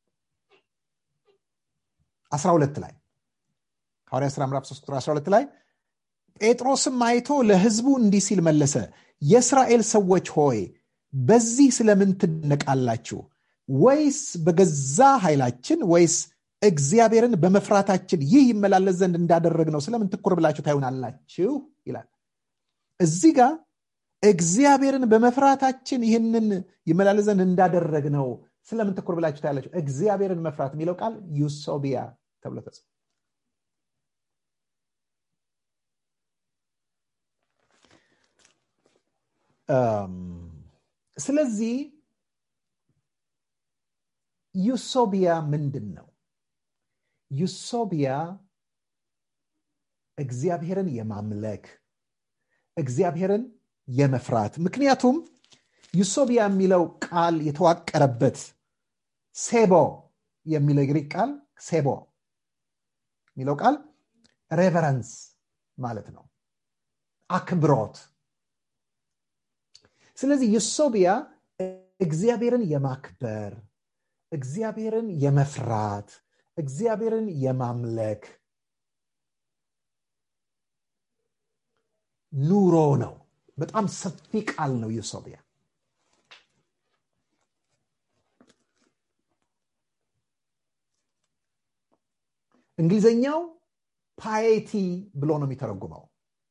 Speaker 3: 12 ላይ ሐዋርያት ስራ ምዕራፍ 3 ቁጥር 12 ላይ ጴጥሮስም አይቶ ለህዝቡ እንዲህ ሲል መለሰ የእስራኤል ሰዎች ሆይ በዚህ ስለምን ትደነቃላችሁ ወይስ በገዛ ኃይላችን ወይስ እግዚአብሔርን በመፍራታችን ይህ ይመላለስ ዘንድ እንዳደረግ ነው ስለምን ትኩር ብላችሁ ታዩናላችሁ ይላል እዚህ ጋር እግዚአብሔርን በመፍራታችን ይህንን ይመላለስ ዘንድ እንዳደረግ ነው ስለምን ትኩር ብላችሁ ታያላችሁ እግዚአብሔርን መፍራት የሚለው ቃል ዩሶቢያ ተብሎ ተጽፏል ስለዚህ ዩሶቢያ ምንድን ነው ዩሶቢያ እግዚአብሔርን የማምለክ እግዚአብሔርን የመፍራት ምክንያቱም ዩሶቢያ የሚለው ቃል የተዋቀረበት ሴቦ የሚለው የግሪክ ቃል ሴቦ የሚለው ቃል ሬቨረንስ ማለት ነው አክብሮት ስለዚህ ዩሶቢያ እግዚአብሔርን የማክበር እግዚአብሔርን የመፍራት እግዚአብሔርን የማምለክ ኑሮ ነው በጣም ሰፊ ቃል ነው ዩሶቢያ እንግሊዘኛው ፓይቲ ብሎ ነው የሚተረጉመው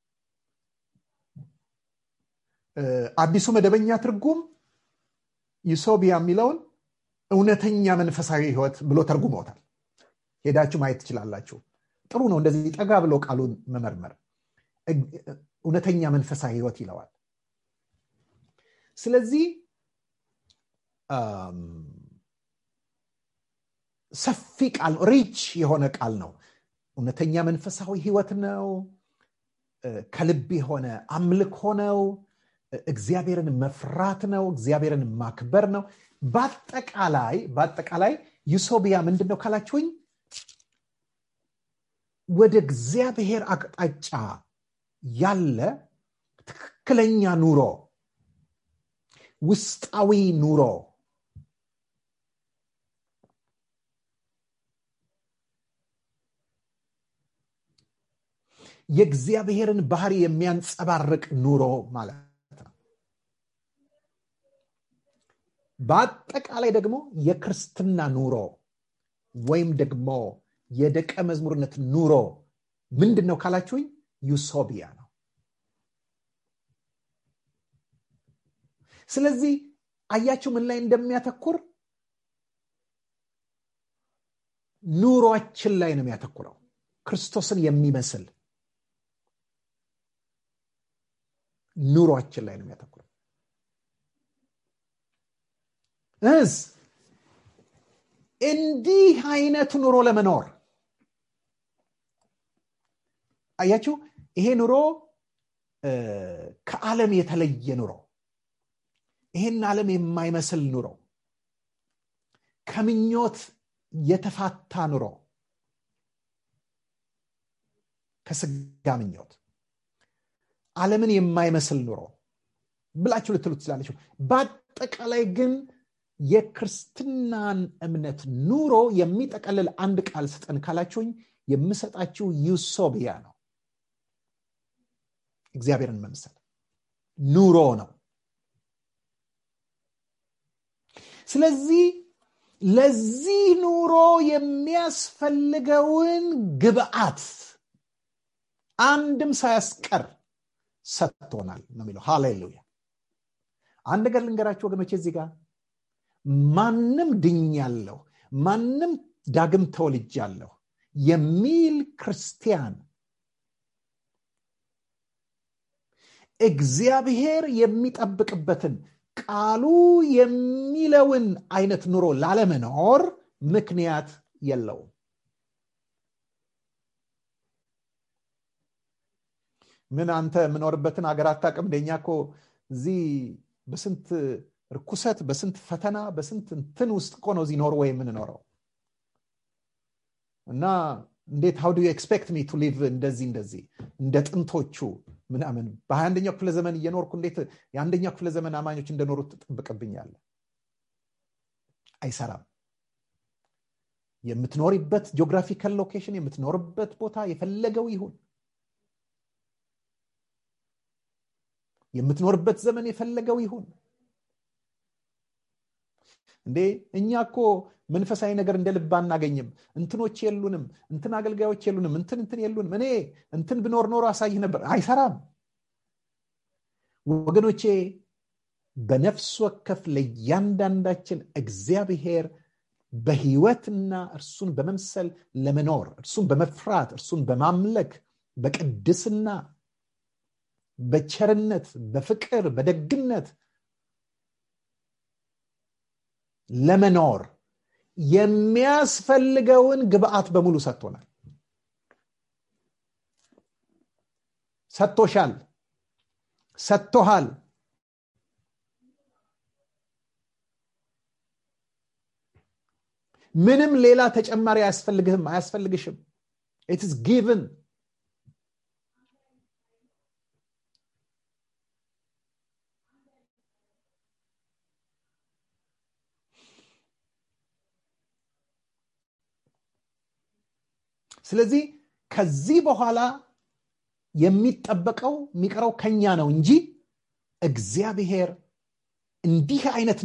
Speaker 3: አዲሱ መደበኛ ትርጉም ዩሶቢያ የሚለውን እውነተኛ መንፈሳዊ ህይወት ብሎ ተርጉመውታል ሄዳችሁ ማየት ትችላላችሁ ጥሩ ነው እንደዚህ ጠጋ ብሎ ቃሉን መመርመር እውነተኛ መንፈሳዊ ህይወት ይለዋል ስለዚህ ሰፊ ቃል ነው ሪች የሆነ ቃል ነው እውነተኛ መንፈሳዊ ህይወት ነው ከልብ የሆነ አምልኮ ነው እግዚአብሔርን መፍራት ነው እግዚአብሔርን ማክበር ነው በአጠቃላይ በአጠቃላይ ዩሶቢያ ምንድን ነው ካላችሁኝ ወደ እግዚአብሔር አቅጣጫ ያለ ትክክለኛ ኑሮ ውስጣዊ ኑሮ የእግዚአብሔርን ባህሪ የሚያንጸባርቅ ኑሮ ማለት ነው በአጠቃላይ ደግሞ የክርስትና ኑሮ ወይም ደግሞ የደቀ መዝሙርነት ኑሮ ምንድን ነው ካላችሁኝ ዩሶቢያ ነው ስለዚህ አያችሁ ምን ላይ እንደሚያተኩር ኑሯችን ላይ ነው የሚያተኩረው ክርስቶስን የሚመስል ኑሯችን ላይ ነው የሚያተኩረው እስ እንዲህ አይነት ኑሮ ለመኖር አያችሁ ይሄ ኑሮ ከዓለም የተለየ ኑሮ ይሄን ዓለም የማይመስል ኑሮ ከምኞት የተፋታ ኑሮ ከስጋ ምኞት ዓለምን የማይመስል ኑሮ ብላችሁ ልትሉ ትችላለችሁ በአጠቃላይ ግን የክርስትናን እምነት ኑሮ የሚጠቀልል አንድ ቃል ስጠን ካላችሁኝ የምሰጣችሁ ዩሶቢያ ነው እግዚአብሔርን መምሰል ኑሮ ነው ስለዚህ ለዚህ ኑሮ የሚያስፈልገውን ግብአት አንድም ሳያስቀር ሰጥቶናል ነው የሚለው ሃሌሉያ አንድ ነገር ልንገራችሁ ወገኖች እዚህ ጋር ማንም ድኛለሁ ማንም ዳግም ተወልጃለሁ የሚል ክርስቲያን እግዚአብሔር የሚጠብቅበትን ቃሉ የሚለውን አይነት ኑሮ ላለመኖር ምክንያት የለውም ምን አንተ የምኖርበትን ሀገር አታቅም እንደኛ እኮ እዚህ በስንት ርኩሰት በስንት ፈተና በስንት እንትን ውስጥ እኮ ነው እዚህ ኖርዌይ የምንኖረው እና እንዴት ሀው ዱ ኤክስፔክት ሚ ቱ ሊቭ እንደዚህ እንደዚህ እንደ ጥንቶቹ ምናምን በሀያ አንደኛው ክፍለ ዘመን እየኖርኩ እንዴት የአንደኛው ክፍለ ዘመን አማኞች እንደኖሩት ትጠብቅብኛለ አይሰራም የምትኖሪበት ጂኦግራፊካል ሎኬሽን የምትኖርበት ቦታ የፈለገው ይሁን የምትኖርበት ዘመን የፈለገው ይሁን እንዴ እኛ እኮ መንፈሳዊ ነገር እንደ ልብ አናገኝም እንትኖች የሉንም እንትን አገልጋዮች የሉንም እንትን እንትን የሉንም እኔ እንትን ብኖር ኖሮ አሳይህ ነበር አይሰራም ወገኖቼ በነፍስ ወከፍ ለእያንዳንዳችን እግዚአብሔር በህይወትና እርሱን በመምሰል ለመኖር እርሱን በመፍራት እርሱን በማምለክ በቅድስና በቸርነት በፍቅር በደግነት ለመኖር የሚያስፈልገውን ግብአት በሙሉ ሰጥቶናል ሰጥቶሻል ሰጥቶሃል ምንም ሌላ ተጨማሪ አያስፈልግህም አያስፈልግሽም ኢትስ ጊቭን ስለዚህ ከዚህ በኋላ የሚጠበቀው የሚቀረው ከኛ ነው እንጂ እግዚአብሔር እንዲህ አይነት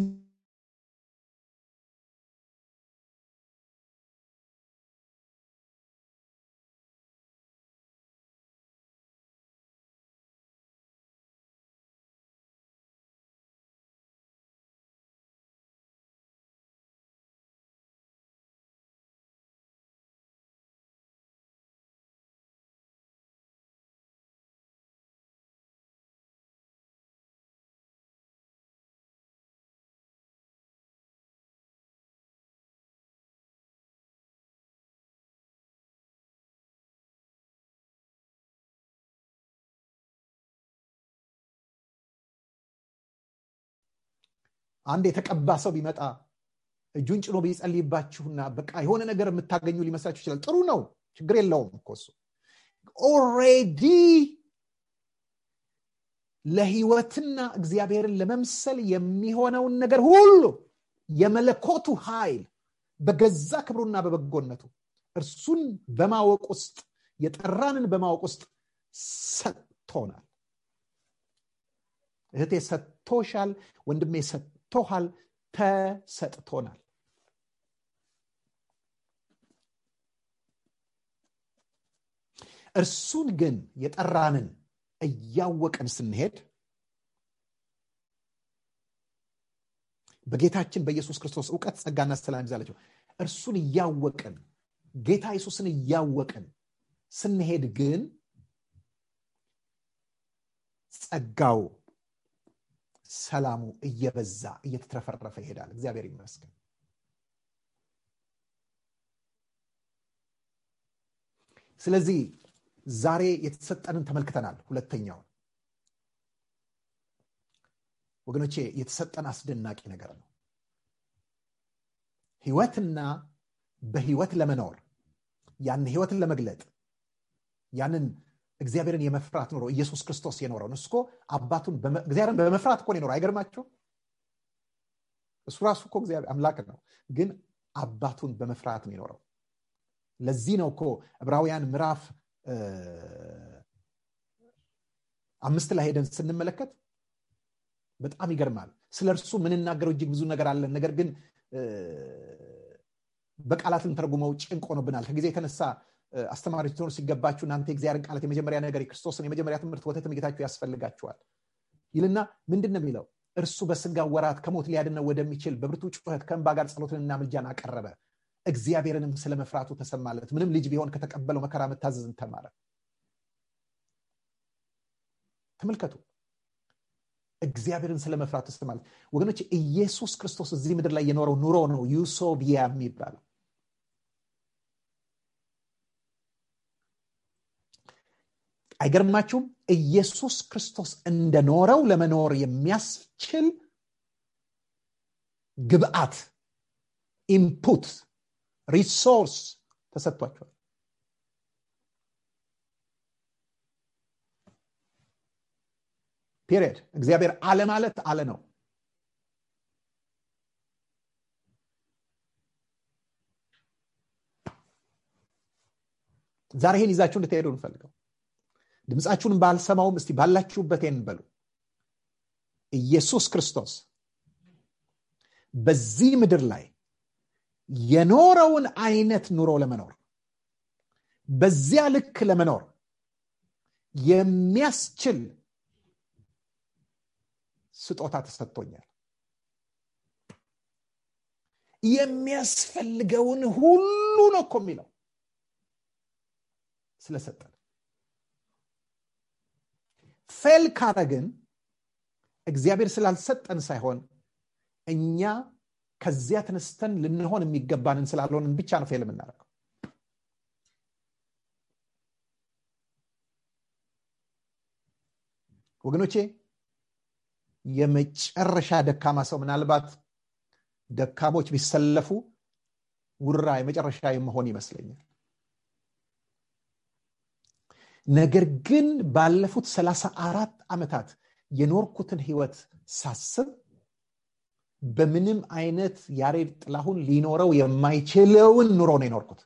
Speaker 3: አንድ የተቀባ ሰው ቢመጣ እጁን ጭኖ ቢጸልይባችሁና በቃ የሆነ ነገር የምታገኙ ሊመስላችሁ ይችላል ጥሩ ነው ችግር የለውም እኮ እሱ ኦሬዲ ለህይወትና እግዚአብሔርን ለመምሰል የሚሆነውን ነገር ሁሉ የመለኮቱ ኃይል በገዛ ክብሩና በበጎነቱ እርሱን በማወቅ ውስጥ የጠራንን በማወቅ ውስጥ ሰጥቶናል እህቴ ሰጥቶሻል ወንድሜ ሰጥቶሃል ተሰጥቶናል እርሱን ግን የጠራንን እያወቅን ስንሄድ በጌታችን በኢየሱስ ክርስቶስ እውቀት ጸጋና ሰላም ይዛላቸው እርሱን እያወቅን ጌታ ኢየሱስን እያወቅን ስንሄድ ግን ጸጋው ሰላሙ እየበዛ እየተትረፈረፈ ይሄዳል እግዚአብሔር ይመስገን ስለዚህ ዛሬ የተሰጠንን ተመልክተናል ሁለተኛውን ወገኖቼ የተሰጠን አስደናቂ ነገር ነው ህይወትና በህይወት ለመኖር ያን ህይወትን ለመግለጥ ያንን እግዚአብሔርን የመፍራት ኖሮ ኢየሱስ ክርስቶስ የኖረው እሱ አባቱን እግዚአብሔርን በመፍራት እኮ የኖረው አይገርማቸው እሱ ራሱ እኮ እግዚአብሔር አምላክ ነው ግን አባቱን በመፍራት ነው የኖረው ለዚህ ነው እኮ ዕብራውያን ምዕራፍ አምስት ላይ ሄደን ስንመለከት በጣም ይገርማል ስለ እርሱ ምንናገረው እጅግ ብዙ ነገር አለን ነገር ግን በቃላት ልንተረጉመው ጭንቅ ሆኖብናል ከጊዜ የተነሳ አስተማሪዎች ትሆኑ ሲገባችሁ እናንተ የእግዚአብሔርን ቃላት የመጀመሪያ ነገር የክርስቶስን የመጀመሪያ ትምህርት ወተት ምግታችሁ ያስፈልጋችኋል ይልና ምንድን ነው የሚለው እርሱ በስጋ ወራት ከሞት ሊያድነው ወደሚችል በብርቱ ጩኸት ከእንባ ጋር ጸሎትንና ምልጃን አቀረበ እግዚአብሔርንም ስለ መፍራቱ ተሰማለት ምንም ልጅ ቢሆን ከተቀበለው መከራ መታዘዝን ተማረ ተመልከቱ እግዚአብሔርን ስለ መፍራት ተሰማለት ወገኖች ኢየሱስ ክርስቶስ እዚህ ምድር ላይ የኖረው ኑሮ ነው ዩሶቢያ የሚባለው አይገርማችሁም ኢየሱስ ክርስቶስ እንደኖረው ለመኖር የሚያስችል ግብአት ኢንፑት ሪሶርስ ተሰጥቷቸዋል ፒሪየድ እግዚአብሔር አለ ማለት አለ ነው ዛሬ ይህን ይዛችሁ እንድትሄዱ እንፈልገው ድምፃችሁን ባልሰማውም እስቲ ባላችሁበት ይህን በሉ ኢየሱስ ክርስቶስ በዚህ ምድር ላይ የኖረውን አይነት ኑሮ ለመኖር በዚያ ልክ ለመኖር የሚያስችል ስጦታ ተሰጥቶኛል የሚያስፈልገውን ሁሉ ነው እኮ የሚለው ስለሰጠን ፌል ካረግን እግዚአብሔር ስላልሰጠን ሳይሆን እኛ ከዚያ ተነስተን ልንሆን የሚገባንን ስላልሆንን ብቻ ነው ፌል የምናደርገው ወገኖቼ የመጨረሻ ደካማ ሰው ምናልባት ደካሞች ቢሰለፉ ውራ የመጨረሻ መሆን ይመስለኛል ነገር ግን ባለፉት ሰላሳ አራት ዓመታት የኖርኩትን ህይወት ሳስብ በምንም አይነት ያሬድ ጥላሁን ሊኖረው የማይችለውን ኑሮ ነው የኖርኩት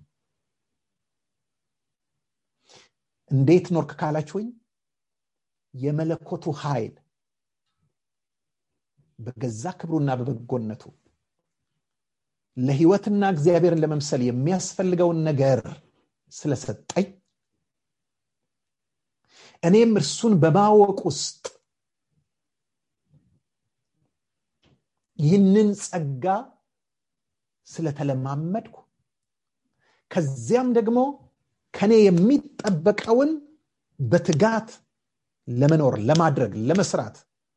Speaker 3: እንዴት ኖርክ ካላችሁኝ የመለኮቱ ኃይል በገዛ ክብሩና በበጎነቱ ለህይወትና እግዚአብሔርን ለመምሰል የሚያስፈልገውን ነገር ስለሰጠኝ እኔም እርሱን በማወቅ ውስጥ ይህንን ጸጋ ስለተለማመድኩ ከዚያም ደግሞ ከኔ የሚጠበቀውን በትጋት ለመኖር ለማድረግ ለመስራት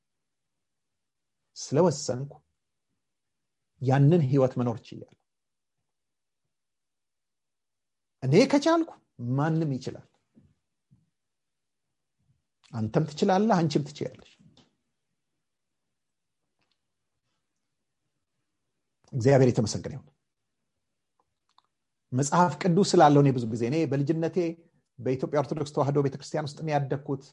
Speaker 3: ስለወሰንኩ ያንን ህይወት መኖር ችያለሁ እኔ ከቻልኩ ማንም ይችላል አንተም ትችላለህ አንቺም ትችላለች እግዚአብሔር የተመሰገነ ይሁን መጽሐፍ ቅዱስ ስላለው እኔ ብዙ ጊዜ እኔ በልጅነቴ በኢትዮጵያ ኦርቶዶክስ ተዋህዶ ቤተክርስቲያን ውስጥ ያደግኩት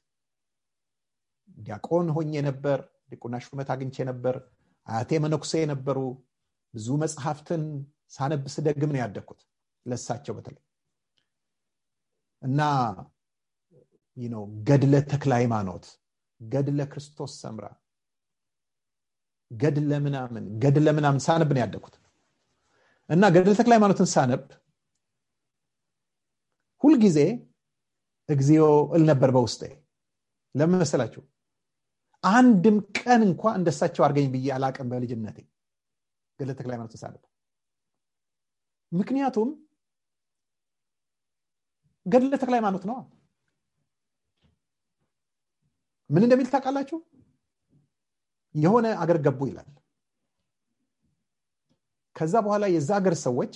Speaker 3: ዲያቆን ሆኜ ነበር ዲቁና ሹመት አግኝቼ ነበር አያቴ መነኩሴ የነበሩ ብዙ መጽሐፍትን ሳነብ ስደግም ነው ያደግኩት ለሳቸው በተለይ እና ነው ገድለ ተክለ ሃይማኖት ገድለ ክርስቶስ ሰምራ ገድለ ምናምን ገድለ ምናምን ሳነብ ነው ያደግኩት እና ገድለ ተክለ ሃይማኖትን ሳነብ ሁልጊዜ እግዚኦ እል ነበር በውስጤ ለምን መሰላችሁ አንድም ቀን እንኳ እንደሳቸው አድርገኝ ብዬ አላቅም በልጅነቴ ገድለ ተክለ ሃይማኖትን ሳነብ ምክንያቱም ገድለ ተክለ ሃይማኖት ነዋ ምን እንደሚል ታውቃላችሁ የሆነ አገር ገቡ ይላል ከዛ በኋላ የዛ ሀገር ሰዎች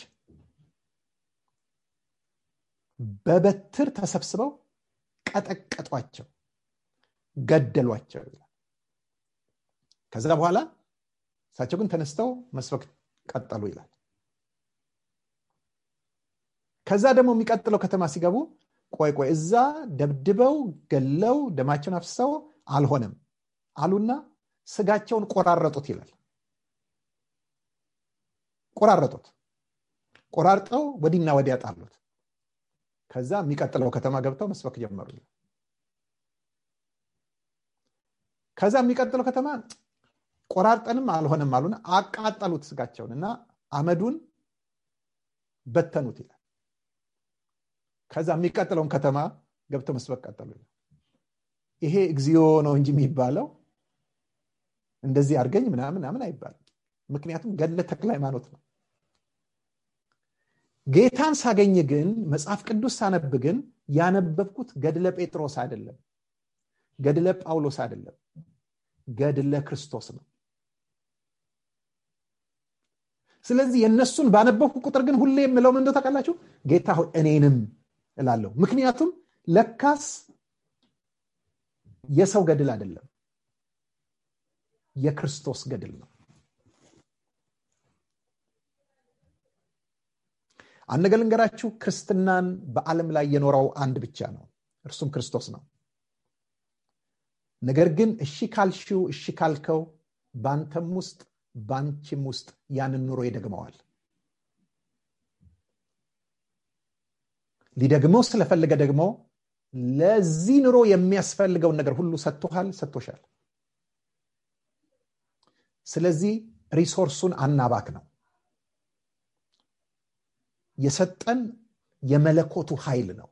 Speaker 3: በበትር ተሰብስበው ቀጠቀጧቸው ገደሏቸው ይላል ከዛ በኋላ እሳቸው ግን ተነስተው መስበክ ቀጠሉ ይላል ከዛ ደግሞ የሚቀጥለው ከተማ ሲገቡ ቆይ ቆይ እዛ ደብድበው ገለው ደማቸውን አፍሰው አልሆነም አሉና ስጋቸውን ቆራረጡት ይላል ቆራረጡት ቆራርጠው ወዲና ወዲያ ጣሉት ከዛ የሚቀጥለው ከተማ ገብተው መስበክ ጀመሩ ከዛ የሚቀጥለው ከተማ ቆራርጠንም አልሆነም አሉና አቃጠሉት ስጋቸውን እና አመዱን በተኑት ይላል ከዛ የሚቀጥለውን ከተማ ገብተው መስበክ ቀጠሉ ይሄ እግዚኦ ነው እንጂ የሚባለው እንደዚህ አድርገኝ ምናምን ምናምን አይባልም ምክንያቱም ገድለ ተክለ ሃይማኖት ነው ጌታን ሳገኝ ግን መጽሐፍ ቅዱስ ሳነብ ግን ያነበብኩት ገድለ ጴጥሮስ አይደለም ገድለ ጳውሎስ አይደለም ገድለ ክርስቶስ ነው ስለዚህ የእነሱን ባነበብኩ ቁጥር ግን ሁሌ የምለው ምን ታውቃላችሁ ጌታ ሆይ እኔንም እላለሁ ምክንያቱም ለካስ የሰው ገድል አይደለም የክርስቶስ ገድል ነው አንድ ነገር ልንገራችሁ ክርስትናን በዓለም ላይ የኖረው አንድ ብቻ ነው እርሱም ክርስቶስ ነው ነገር ግን እሺ ካልሽው እሺ ካልከው በአንተም ውስጥ በአንቺም ውስጥ ያንን ኑሮ ይደግመዋል ሊደግመው ስለፈለገ ደግሞ ለዚህ ኑሮ የሚያስፈልገውን ነገር ሁሉ ሰጥቶሃል ሰጥቶሻል ስለዚህ ሪሶርሱን አናባክ ነው የሰጠን የመለኮቱ ኃይል ነው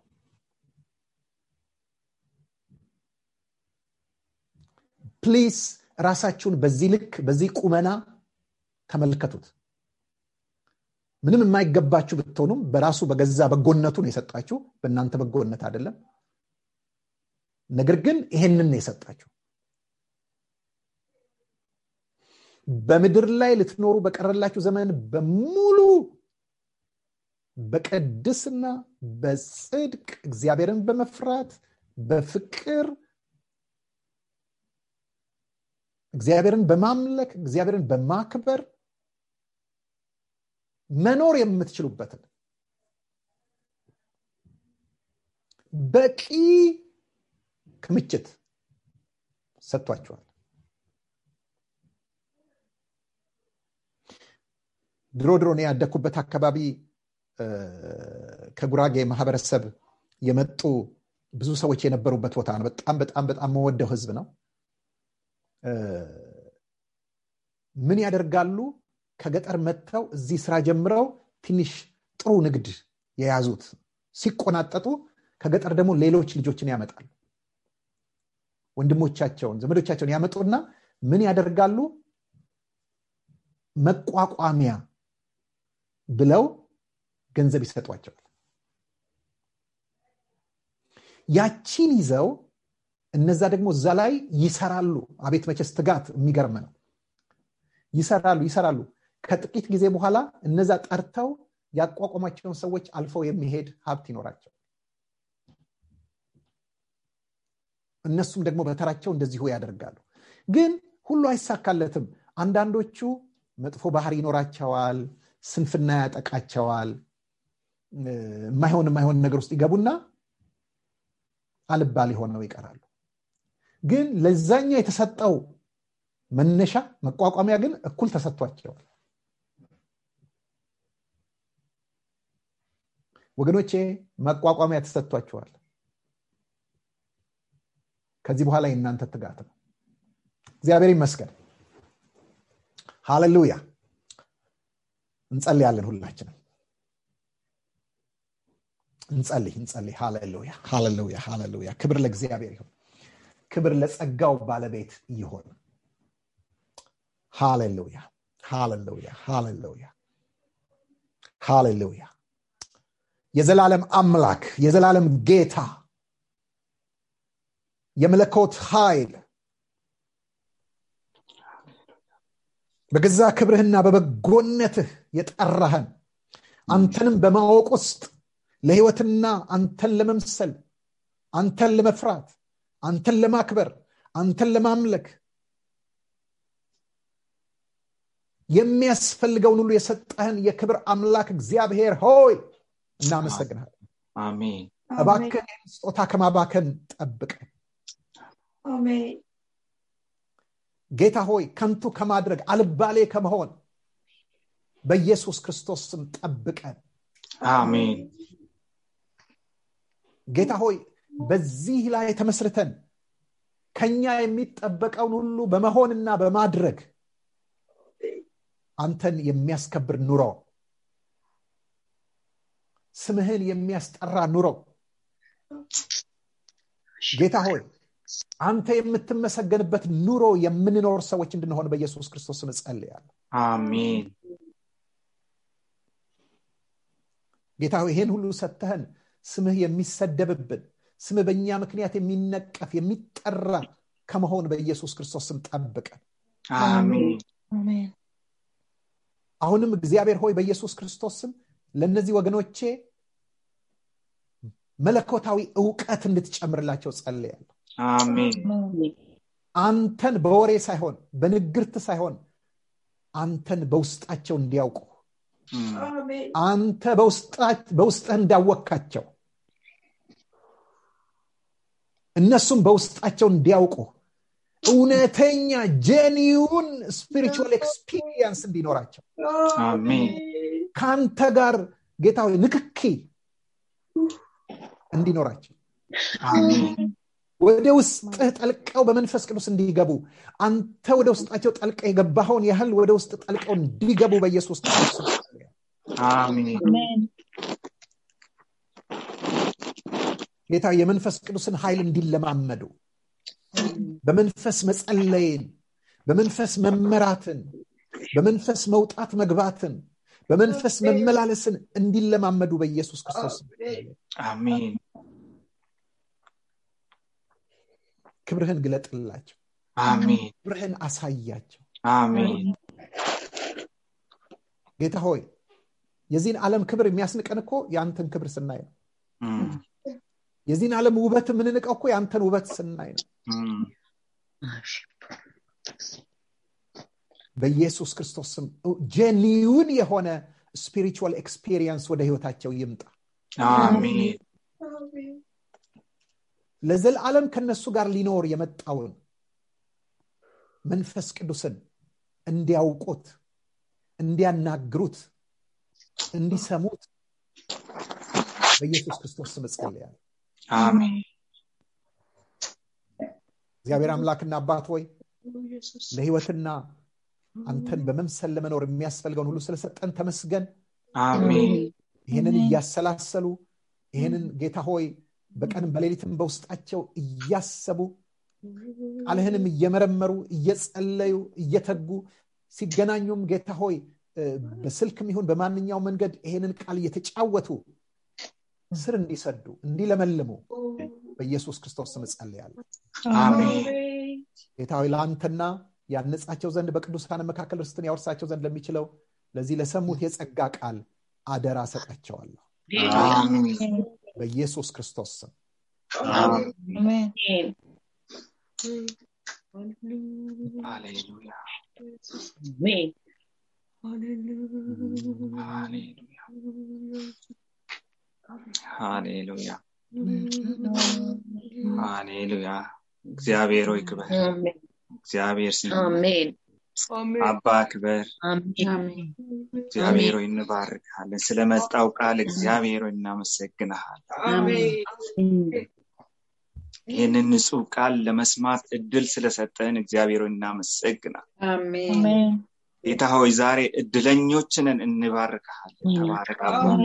Speaker 3: ፕሊስ ራሳችሁን በዚህ ልክ በዚህ ቁመና ተመልከቱት ምንም የማይገባችሁ ብትሆኑም በራሱ በገዛ በጎነቱ ነው የሰጣችሁ በእናንተ በጎነት አይደለም ነገር ግን ይሄንን ነው የሰጣችሁ በምድር ላይ ልትኖሩ በቀረላችሁ ዘመን በሙሉ በቅድስና በጽድቅ እግዚአብሔርን በመፍራት በፍቅር እግዚአብሔርን በማምለክ እግዚአብሔርን በማክበር መኖር የምትችሉበትን በቂ ክምችት ሰጥቷቸዋል ድሮ ድሮ ነው ያደግኩበት አካባቢ ከጉራጌ ማህበረሰብ የመጡ ብዙ ሰዎች የነበሩበት ቦታ ነው በጣም በጣም በጣም መወደው ህዝብ ነው ምን ያደርጋሉ ከገጠር መጥተው እዚህ ስራ ጀምረው ትንሽ ጥሩ ንግድ የያዙት ሲቆናጠጡ ከገጠር ደግሞ ሌሎች ልጆችን ያመጣሉ ወንድሞቻቸውን ዘመዶቻቸውን ያመጡና ምን ያደርጋሉ መቋቋሚያ ብለው ገንዘብ ይሰጧቸዋል ያቺን ይዘው እነዛ ደግሞ እዛ ላይ ይሰራሉ አቤት መቼስ ትጋት የሚገርም ነው ይሰራሉ ይሰራሉ ከጥቂት ጊዜ በኋላ እነዛ ጠርተው ያቋቋሟቸውን ሰዎች አልፈው የሚሄድ ሀብት ይኖራቸው እነሱም ደግሞ በተራቸው እንደዚሁ ያደርጋሉ ግን ሁሉ አይሳካለትም አንዳንዶቹ መጥፎ ባህር ይኖራቸዋል ስንፍና ያጠቃቸዋል የማይሆን የማይሆን ነገር ውስጥ ይገቡና አልባል ሆነው ይቀራሉ ግን ለዛኛው የተሰጠው መነሻ መቋቋሚያ ግን እኩል ተሰጥቷቸዋል ወገኖቼ መቋቋሚያ ተሰጥቷቸዋል ከዚህ በኋላ የእናንተ ትጋት ነው እግዚአብሔር ይመስገን ሃሌሉያ እንጸልያለን ሁላችንም እንጸልይ እንጸልይ ሃሌሉያ ሃሌሉያ ሃሌሉያ ክብር ለእግዚአብሔር ይሁን ክብር ለጸጋው ባለቤት ይሆን ሃሌሉያ ሃሌሉያ ሃሌሉያ ሃሌሉያ የዘላለም አምላክ የዘላለም ጌታ የመለኮት ኃይል በገዛ ክብርህና በበጎነትህ የጠራህን አንተንም በማወቅ ውስጥ ለህይወትና አንተን ለመምሰል አንተን ለመፍራት አንተን ለማክበር አንተን ለማምለክ የሚያስፈልገውን ሁሉ የሰጠህን የክብር አምላክ እግዚአብሔር ሆይ እናመሰግናል
Speaker 2: አሜን
Speaker 3: እባክን ስጦታ ከማባከን ጠብቀን ጌታ ሆይ ከንቱ ከማድረግ አልባሌ ከመሆን በኢየሱስ ክርስቶስ ስም ጠብቀን
Speaker 2: አሜን
Speaker 3: ጌታ ሆይ በዚህ ላይ ተመስርተን ከኛ የሚጠበቀውን ሁሉ በመሆንና በማድረግ አንተን የሚያስከብር ኑሮ ስምህን የሚያስጠራ ኑሮ ጌታ ሆይ አንተ የምትመሰገንበት ኑሮ የምንኖር ሰዎች እንድንሆን በኢየሱስ ክርስቶስ ስም እጸልያለሁ
Speaker 2: አሜን
Speaker 3: ጌታ ይሄን ሁሉ ሰተህን ስምህ የሚሰደብብን ስምህ በእኛ ምክንያት የሚነቀፍ የሚጠራ ከመሆን በኢየሱስ ክርስቶስ ስም ጠብቀን አሁንም እግዚአብሔር ሆይ በኢየሱስ ክርስቶስ ስም ለእነዚህ ወገኖቼ መለኮታዊ እውቀት እንድትጨምርላቸው ጸልያለሁ አንተን በወሬ ሳይሆን በንግርት ሳይሆን አንተን በውስጣቸው እንዲያውቁ አንተ በውስጥህ እንዳወካቸው እነሱም በውስጣቸው እንዲያውቁ እውነተኛ ጄኒውን ስፒሪቹዋል ኤክስፒሪየንስ እንዲኖራቸው ከአንተ ጋር ጌታ ንክኪ እንዲኖራቸው ወደ ውስጥህ ጠልቀው በመንፈስ ቅዱስ እንዲገቡ አንተ ወደ ውስጣቸው ጠልቀ የገባኸውን ያህል ወደ ውስጥ ጠልቀው እንዲገቡ በኢየሱስ ክርስቶስ ጌታ የመንፈስ ቅዱስን ኃይል እንዲለማመዱ በመንፈስ መጸለይን በመንፈስ መመራትን በመንፈስ መውጣት መግባትን በመንፈስ መመላለስን እንዲለማመዱ በኢየሱስ ክርስቶስ
Speaker 2: አሜን
Speaker 3: ክብርህን ግለጥላቸው
Speaker 2: አሜን
Speaker 3: ክብርህን አሳያቸው
Speaker 2: አሜን
Speaker 3: ጌታ ሆይ የዚህን ዓለም ክብር የሚያስንቀን እኮ የአንተን ክብር ስናይ ነው የዚህን ዓለም ውበት የምንንቀው እኮ የአንተን ውበት ስናይ ነው በኢየሱስ ክርስቶስ ስም ጄኒውን የሆነ ስፒሪቹዋል ኤክስፒሪየንስ ወደ ህይወታቸው ይምጣ
Speaker 2: አሜን
Speaker 3: ለዘላለም ከነሱ ጋር ሊኖር የመጣውን መንፈስ ቅዱስን እንዲያውቁት እንዲያናግሩት እንዲሰሙት በኢየሱስ ክርስቶስ ስም እጸልያለሁ
Speaker 2: አሜን
Speaker 3: እግዚአብሔር አምላክና አባት ሆይ ለህይወትና አንተን በመምሰል ለመኖር የሚያስፈልገውን ሁሉ ስለሰጠን ተመስገን
Speaker 2: አሜን
Speaker 3: ይህንን እያሰላሰሉ ይህንን ጌታ ሆይ በቀንም በሌሊትም በውስጣቸው እያሰቡ ቃልህንም እየመረመሩ እየጸለዩ እየተጉ ሲገናኙም ጌታ ሆይ በስልክም ይሁን በማንኛው መንገድ ይሄንን ቃል እየተጫወቱ ስር እንዲሰዱ እንዲለመልሙ በኢየሱስ ክርስቶስ ስም እጸልያለሁ ጌታ ሆይ ለአንተና ያነጻቸው ዘንድ በቅዱሳን መካከል ርስትን ያወርሳቸው ዘንድ ለሚችለው ለዚህ ለሰሙት የጸጋ ቃል አደራ ሰጣቸዋለሁ በኢየሱስ ክርስቶስ ስም
Speaker 2: ሃሌሉያ ሃሌሉያ ሃሌሉያ እግዚአብሔር ሆይ ክበር እግዚአብሔር ስም አባ ክበር እግዚአብሔር ሆይ እንባርካለን ስለመጣው ቃል እግዚአብሔር ሆይ እናመሰግንሃለን ይህንን ንጹህ ቃል ለመስማት እድል ስለሰጠን እግዚአብሔር ሆይ እናመሰግናል ጌታ ሆይ ዛሬ እድለኞችንን እንባርካለን ተባረክ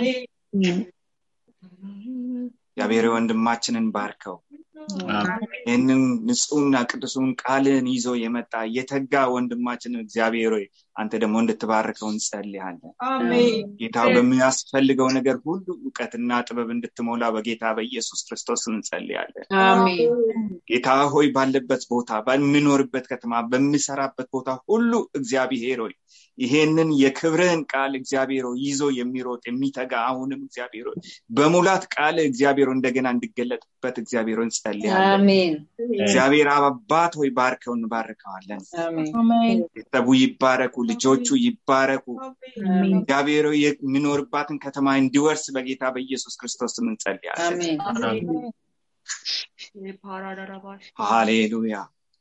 Speaker 2: እግዚአብሔር ወንድማችንን ባርከው ይህንን ንጹህና ቅዱሱን ቃልን ይዞ የመጣ የተጋ ወንድማችንን እግዚአብሔር ሆይ አንተ ደግሞ እንድትባርከው እንጸልያለን ጌታ በሚያስፈልገው ነገር ሁሉ እውቀትና ጥበብ እንድትሞላ በጌታ በኢየሱስ ክርስቶስ እንጸልያለን ጌታ ሆይ ባለበት ቦታ በሚኖርበት ከተማ በሚሰራበት ቦታ ሁሉ እግዚአብሔር ሆይ ይሄንን የክብርህን ቃል እግዚአብሔር ይዞ የሚሮጥ የሚተጋ አሁንም እግዚአብሔር በሙላት ቃል እግዚአብሔር እንደገና እንዲገለጥበት እግዚአብሔር እንጸልያለን እግዚአብሔር አባት ሆይ ባርከው እንባርከዋለን ቤተሰቡ ይባረኩ ልጆቹ ይባረኩ እግዚአብሔር የሚኖርባትን ከተማ እንዲወርስ በጌታ በኢየሱስ ክርስቶስ እንጸልያለን ሃሌሉያ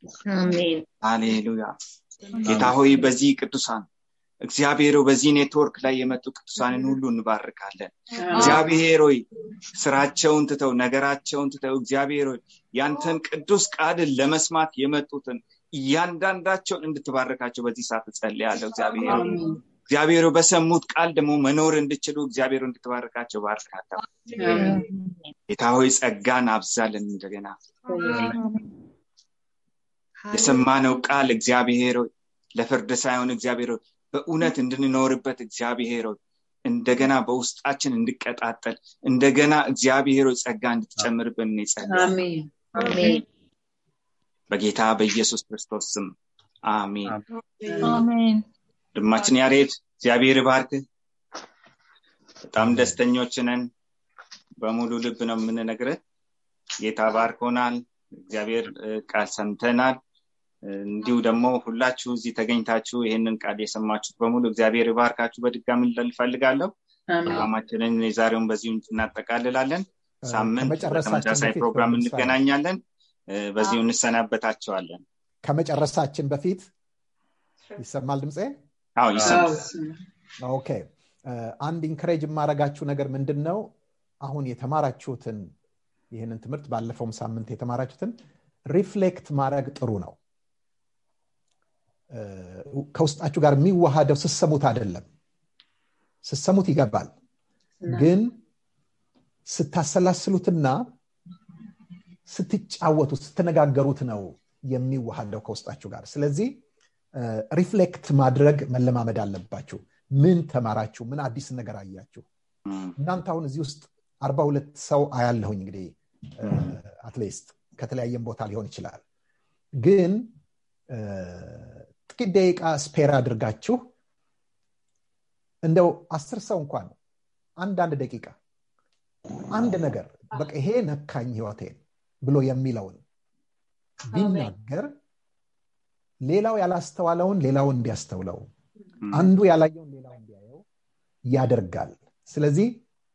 Speaker 2: ሃሌሉያ ጌታ ሆይ በዚህ ቅዱሳን እግዚአብሔር በዚህ ኔትወርክ ላይ የመጡ ቅዱሳንን ሁሉ እንባርካለን እግዚአብሔር ሆይ ስራቸውን ትተው ነገራቸውን ትተው እግዚአብሔር ሆይ ያንተን ቅዱስ ቃልን ለመስማት የመጡትን እያንዳንዳቸውን እንድትባርካቸው በዚህ ሰዓት እጸልያለሁ እግዚአብሔር እግዚአብሔር በሰሙት ቃል ደግሞ መኖር እንድችሉ እግዚአብሔር እንድትባርካቸው ባርካለሁ ጌታ ሆይ ጸጋን አብዛልን እንደገና የሰማነው ቃል እግዚአብሔር ለፍርድ ሳይሆን እግዚአብሔር በእውነት እንድንኖርበት እግዚአብሔር እንደገና በውስጣችን እንድቀጣጠል እንደገና እግዚአብሔር ጸጋ እንድትጨምርብን ጸልያል በጌታ በኢየሱስ ክርስቶስ ስም አሜን ወንድማችን ያሬድ እግዚአብሔር ባርክ በጣም ደስተኞች ነን በሙሉ ልብ ነው የምንነግርህ ጌታ ባርኮናል እግዚአብሔር ቃል ሰምተናል እንዲሁ ደግሞ ሁላችሁ እዚህ ተገኝታችሁ ይህንን ቃል የሰማችሁት በሙሉ እግዚአብሔር ባርካችሁ በድጋሚ ልፈልጋለሁ ፕሮግራማችንን የዛሬውን በዚሁ እናጠቃልላለን ሳምንት በተመሳሳይ ፕሮግራም እንገናኛለን በዚሁ እንሰናበታቸዋለን
Speaker 3: ከመጨረሳችን በፊት ይሰማል ድምፄ
Speaker 2: አዎ ይሰማል
Speaker 3: ኦኬ አንድ ኢንከሬጅ የማረጋችሁ ነገር ምንድን ነው አሁን የተማራችሁትን ይህንን ትምህርት ባለፈውም ሳምንት የተማራችሁትን ሪፍሌክት ማድረግ ጥሩ ነው ከውስጣችሁ ጋር የሚዋሃደው ስሰሙት አይደለም ስሰሙት ይገባል ግን ስታሰላስሉትና ስትጫወቱ ስትነጋገሩት ነው የሚዋሃደው ከውስጣችሁ ጋር ስለዚህ ሪፍሌክት ማድረግ መለማመድ አለባችሁ ምን ተማራችሁ ምን አዲስ ነገር አያችሁ እናንተ አሁን እዚህ ውስጥ አርባ ሁለት ሰው አያለሁኝ እንግዲህ አትሊስት ከተለያየም ቦታ ሊሆን ይችላል ግን ጥቂት ደቂቃ ስፔር አድርጋችሁ እንደው አስር ሰው እንኳን አንዳንድ ደቂቃ አንድ ነገር በቃ ይሄ ነካኝ ህይወቴን ብሎ የሚለውን ቢናገር ሌላው ያላስተዋለውን ሌላው እንዲያስተውለው አንዱ ያላየውን ሌላው እንዲያየው ያደርጋል ስለዚህ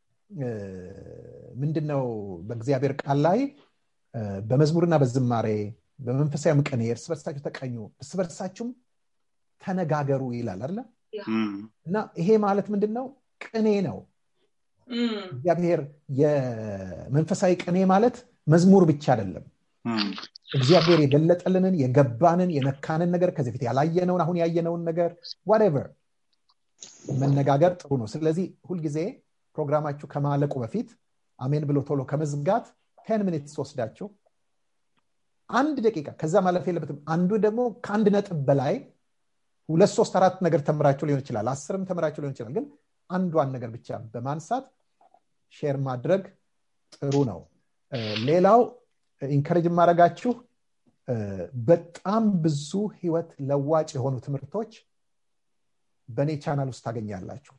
Speaker 3: ምንድነው በእግዚአብሔር ቃል ላይ በመዝሙርና በዝማሬ በመንፈሳዊ ቅኔ እርስ በርሳችሁ ተቀኙ እርስ በርሳችሁም ተነጋገሩ ይላል አለ እና ይሄ ማለት ምንድን ነው ቅኔ ነው እግዚአብሔር የመንፈሳዊ ቅኔ ማለት መዝሙር ብቻ አይደለም እግዚአብሔር የገለጠልንን የገባንን የነካንን ነገር ከዚህ ፊት ያላየነውን አሁን ያየነውን ነገር ዋቨር መነጋገር ጥሩ ነው ስለዚህ ሁልጊዜ ፕሮግራማችሁ ከማለቁ በፊት አሜን ብሎ ቶሎ ከመዝጋት ቴን ሚኒትስ ወስዳችሁ አንድ ደቂቃ ከዛ ማለፍ የለበትም አንዱ ደግሞ ከአንድ ነጥብ በላይ ሁለት ሶስት አራት ነገር ተምራችሁ ሊሆን ይችላል አስርም ተምራችሁ ሊሆን ይችላል ግን አንዷን ነገር ብቻ በማንሳት ሼር ማድረግ ጥሩ ነው ሌላው ኢንከሬጅ የማደረጋችሁ በጣም ብዙ ህይወት ለዋጭ የሆኑ ትምህርቶች በእኔ ቻናል ውስጥ ታገኛላችሁ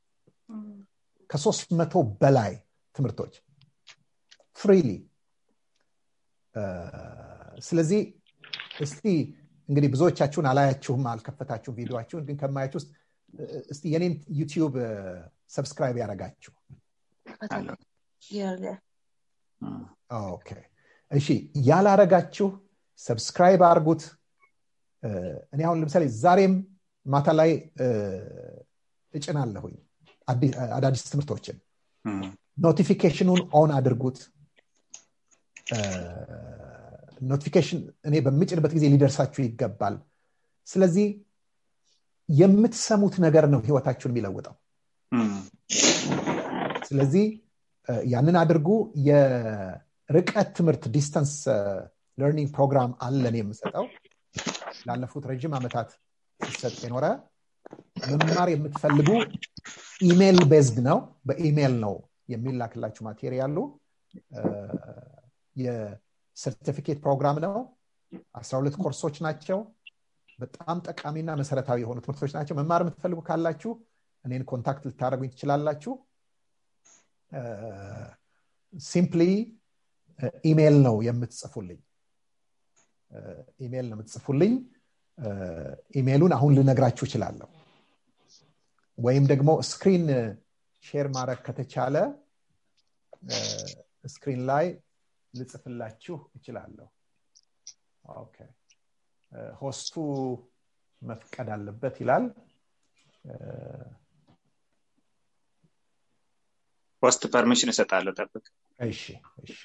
Speaker 3: ከሶስት መቶ በላይ ትምህርቶች ፍሪሊ ስለዚህ እስቲ እንግዲህ ብዙዎቻችሁን አላያችሁም አልከፈታችሁም ቪዲዮችሁን ግን ከማያችሁ ውስጥ እስቲ የኔን ዩቲዩብ ሰብስክራይብ ያደረጋችሁ ኦኬ እሺ ያላረጋችሁ ሰብስክራይብ አርጉት እኔ አሁን ለምሳሌ ዛሬም ማታ ላይ እጭናለሁኝ አዳዲስ ትምህርቶችን ኖቲፊኬሽኑን ኦን አድርጉት ኖቲፊኬሽን እኔ በምጭንበት ጊዜ ሊደርሳችሁ ይገባል ስለዚህ የምትሰሙት ነገር ነው ህይወታችሁን የሚለውጠው ስለዚህ ያንን አድርጉ የርቀት ትምህርት ዲስተንስ ለርኒንግ ፕሮግራም አለን የምሰጠው ላለፉት ረዥም ዓመታት ሲሰጥ የኖረ መማር የምትፈልጉ ኢሜይል ቤዝድ ነው በኢሜይል ነው የሚላክላችሁ ማቴሪያሉ የሰርቲፊኬት ፕሮግራም ነው አስራ ሁለት ኮርሶች ናቸው በጣም ጠቃሚና መሰረታዊ የሆኑ ትምህርቶች ናቸው መማር የምትፈልጉ ካላችሁ እኔን ኮንታክት ልታደረጉኝ ትችላላችሁ ሲምፕሊ ኢሜይል ነው የምትጽፉልኝ ኢሜይል ነው የምትጽፉልኝ ኢሜይሉን አሁን ልነግራችሁ እችላለሁ ወይም ደግሞ ስክሪን ሼር ማድረግ ከተቻለ ስክሪን ላይ ልጽፍላችሁ እችላለሁ ኦኬ ሆስቱ መፍቀድ አለበት ይላል
Speaker 2: ሆስት ፐርሚሽን እሰጣለሁ ጠብቅ
Speaker 3: እሺ እሺ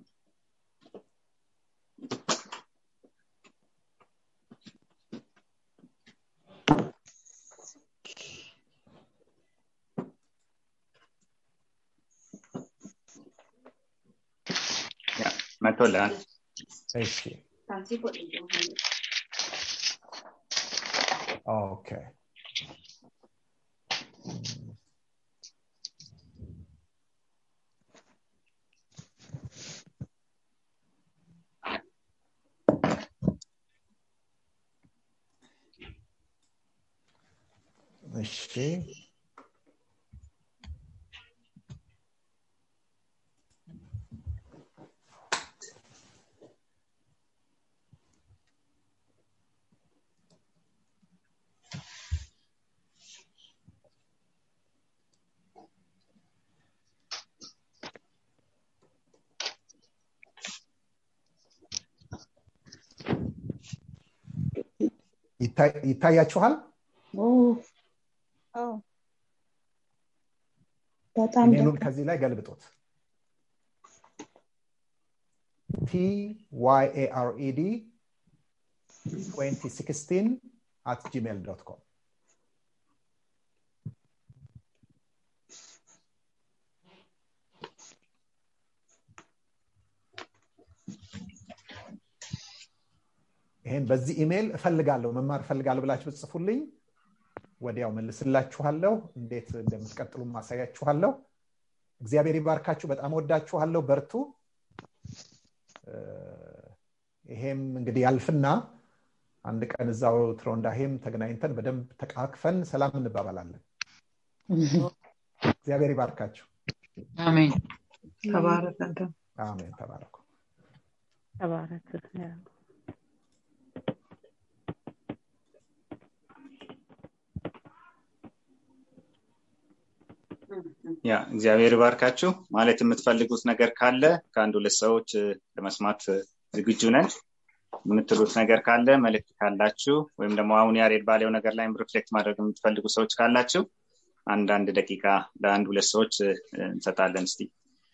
Speaker 2: መቶልሃል
Speaker 3: እሺ ኦኬ እሺ ይታያችኋል
Speaker 4: በጣም
Speaker 3: ኢሜሉን ከዚህ ላይ ገልብጡት ቲ ዋይ ኤ አር ኢ ዲ 2016 at gmail.com ይሄን በዚህ ኢሜይል እፈልጋለሁ መማር እፈልጋለሁ ብላችሁ ብጽፉልኝ ወዲያው መልስላችኋለሁ እንዴት እንደምትቀጥሉ ማሳያችኋለሁ እግዚአብሔር ይባርካችሁ በጣም ወዳችኋለሁ በርቱ ይሄም እንግዲህ ያልፍና አንድ ቀን እዛው ትሮንዳሄም ተገናኝተን በደንብ ተቃቅፈን ሰላም እንባባላለን እግዚአብሔር ይባርካችሁ
Speaker 5: አሜን
Speaker 4: ተባረክ
Speaker 3: አሜን ተባረኩ
Speaker 4: ተባረክ
Speaker 2: ያ እግዚአብሔር ይባርካችሁ ማለት የምትፈልጉት ነገር ካለ ከአንድ ሁለት ሰዎች ለመስማት ዝግጁ ነን የምትሉት ነገር ካለ መልእክት ካላችሁ ወይም ደግሞ አሁን ያሬድ ባለው ነገር ላይ ሪፍሌክት ማድረግ የምትፈልጉ ሰዎች ካላችሁ አንዳንድ ደቂቃ ለአንድ ሁለት ሰዎች እንሰጣለን እስቲ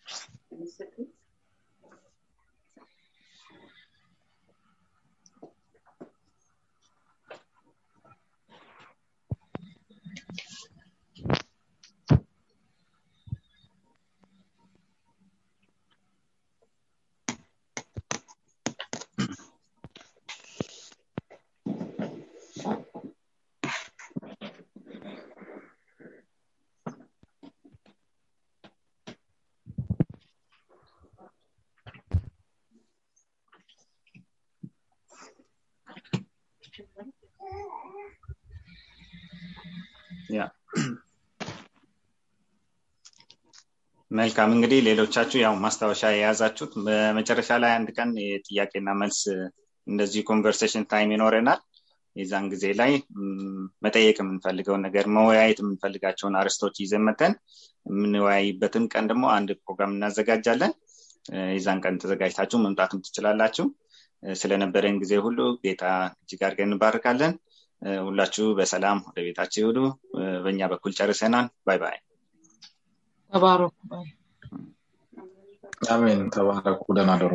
Speaker 2: መልካም እንግዲህ ሌሎቻችሁ ያው ማስታወሻ የያዛችሁት በመጨረሻ ላይ አንድ ቀን የጥያቄና መልስ እንደዚህ ኮንቨርሴሽን ታይም ይኖረናል የዛን ጊዜ ላይ መጠየቅ የምንፈልገውን ነገር መወያየት የምንፈልጋቸውን አርስቶች ይዘን መተን የምንወያይበትን ቀን ደግሞ አንድ ፕሮግራም እናዘጋጃለን የዛን ቀን ተዘጋጅታችሁ መምጣትም ትችላላችሁ ስለነበረን ጊዜ ሁሉ ጌታ እጅግ አድርገን እንባርካለን ሁላችሁ በሰላም ወደ ቤታችሁ ይሁዱ በእኛ በኩል ጨርሰናል ባይ ባይ
Speaker 5: ተባረኩ
Speaker 6: አሜን ተባረኩ ደህና ደሩ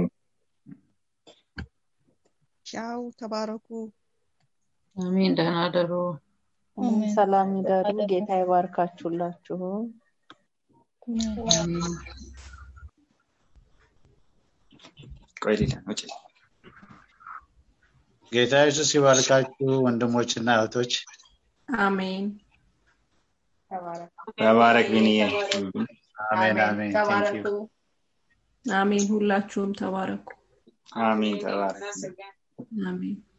Speaker 7: ቻው ተባረኩ
Speaker 5: አሜን ደህና ደሩ
Speaker 4: ሰላም ይደሩ ጌታ ይባርካችሁላችሁ
Speaker 2: ቆይ ሌላ ውጭ
Speaker 8: ጌታ ኢየሱስ ይባርካችሁ ወንድሞችና እህቶች
Speaker 7: አሜን
Speaker 2: ተባረክ ቢንዬ
Speaker 8: አሜን አሜን
Speaker 7: ተባረኩ አሜን ሁላችሁም ተባረኩ
Speaker 2: አሜን ተባረክ
Speaker 7: አሜን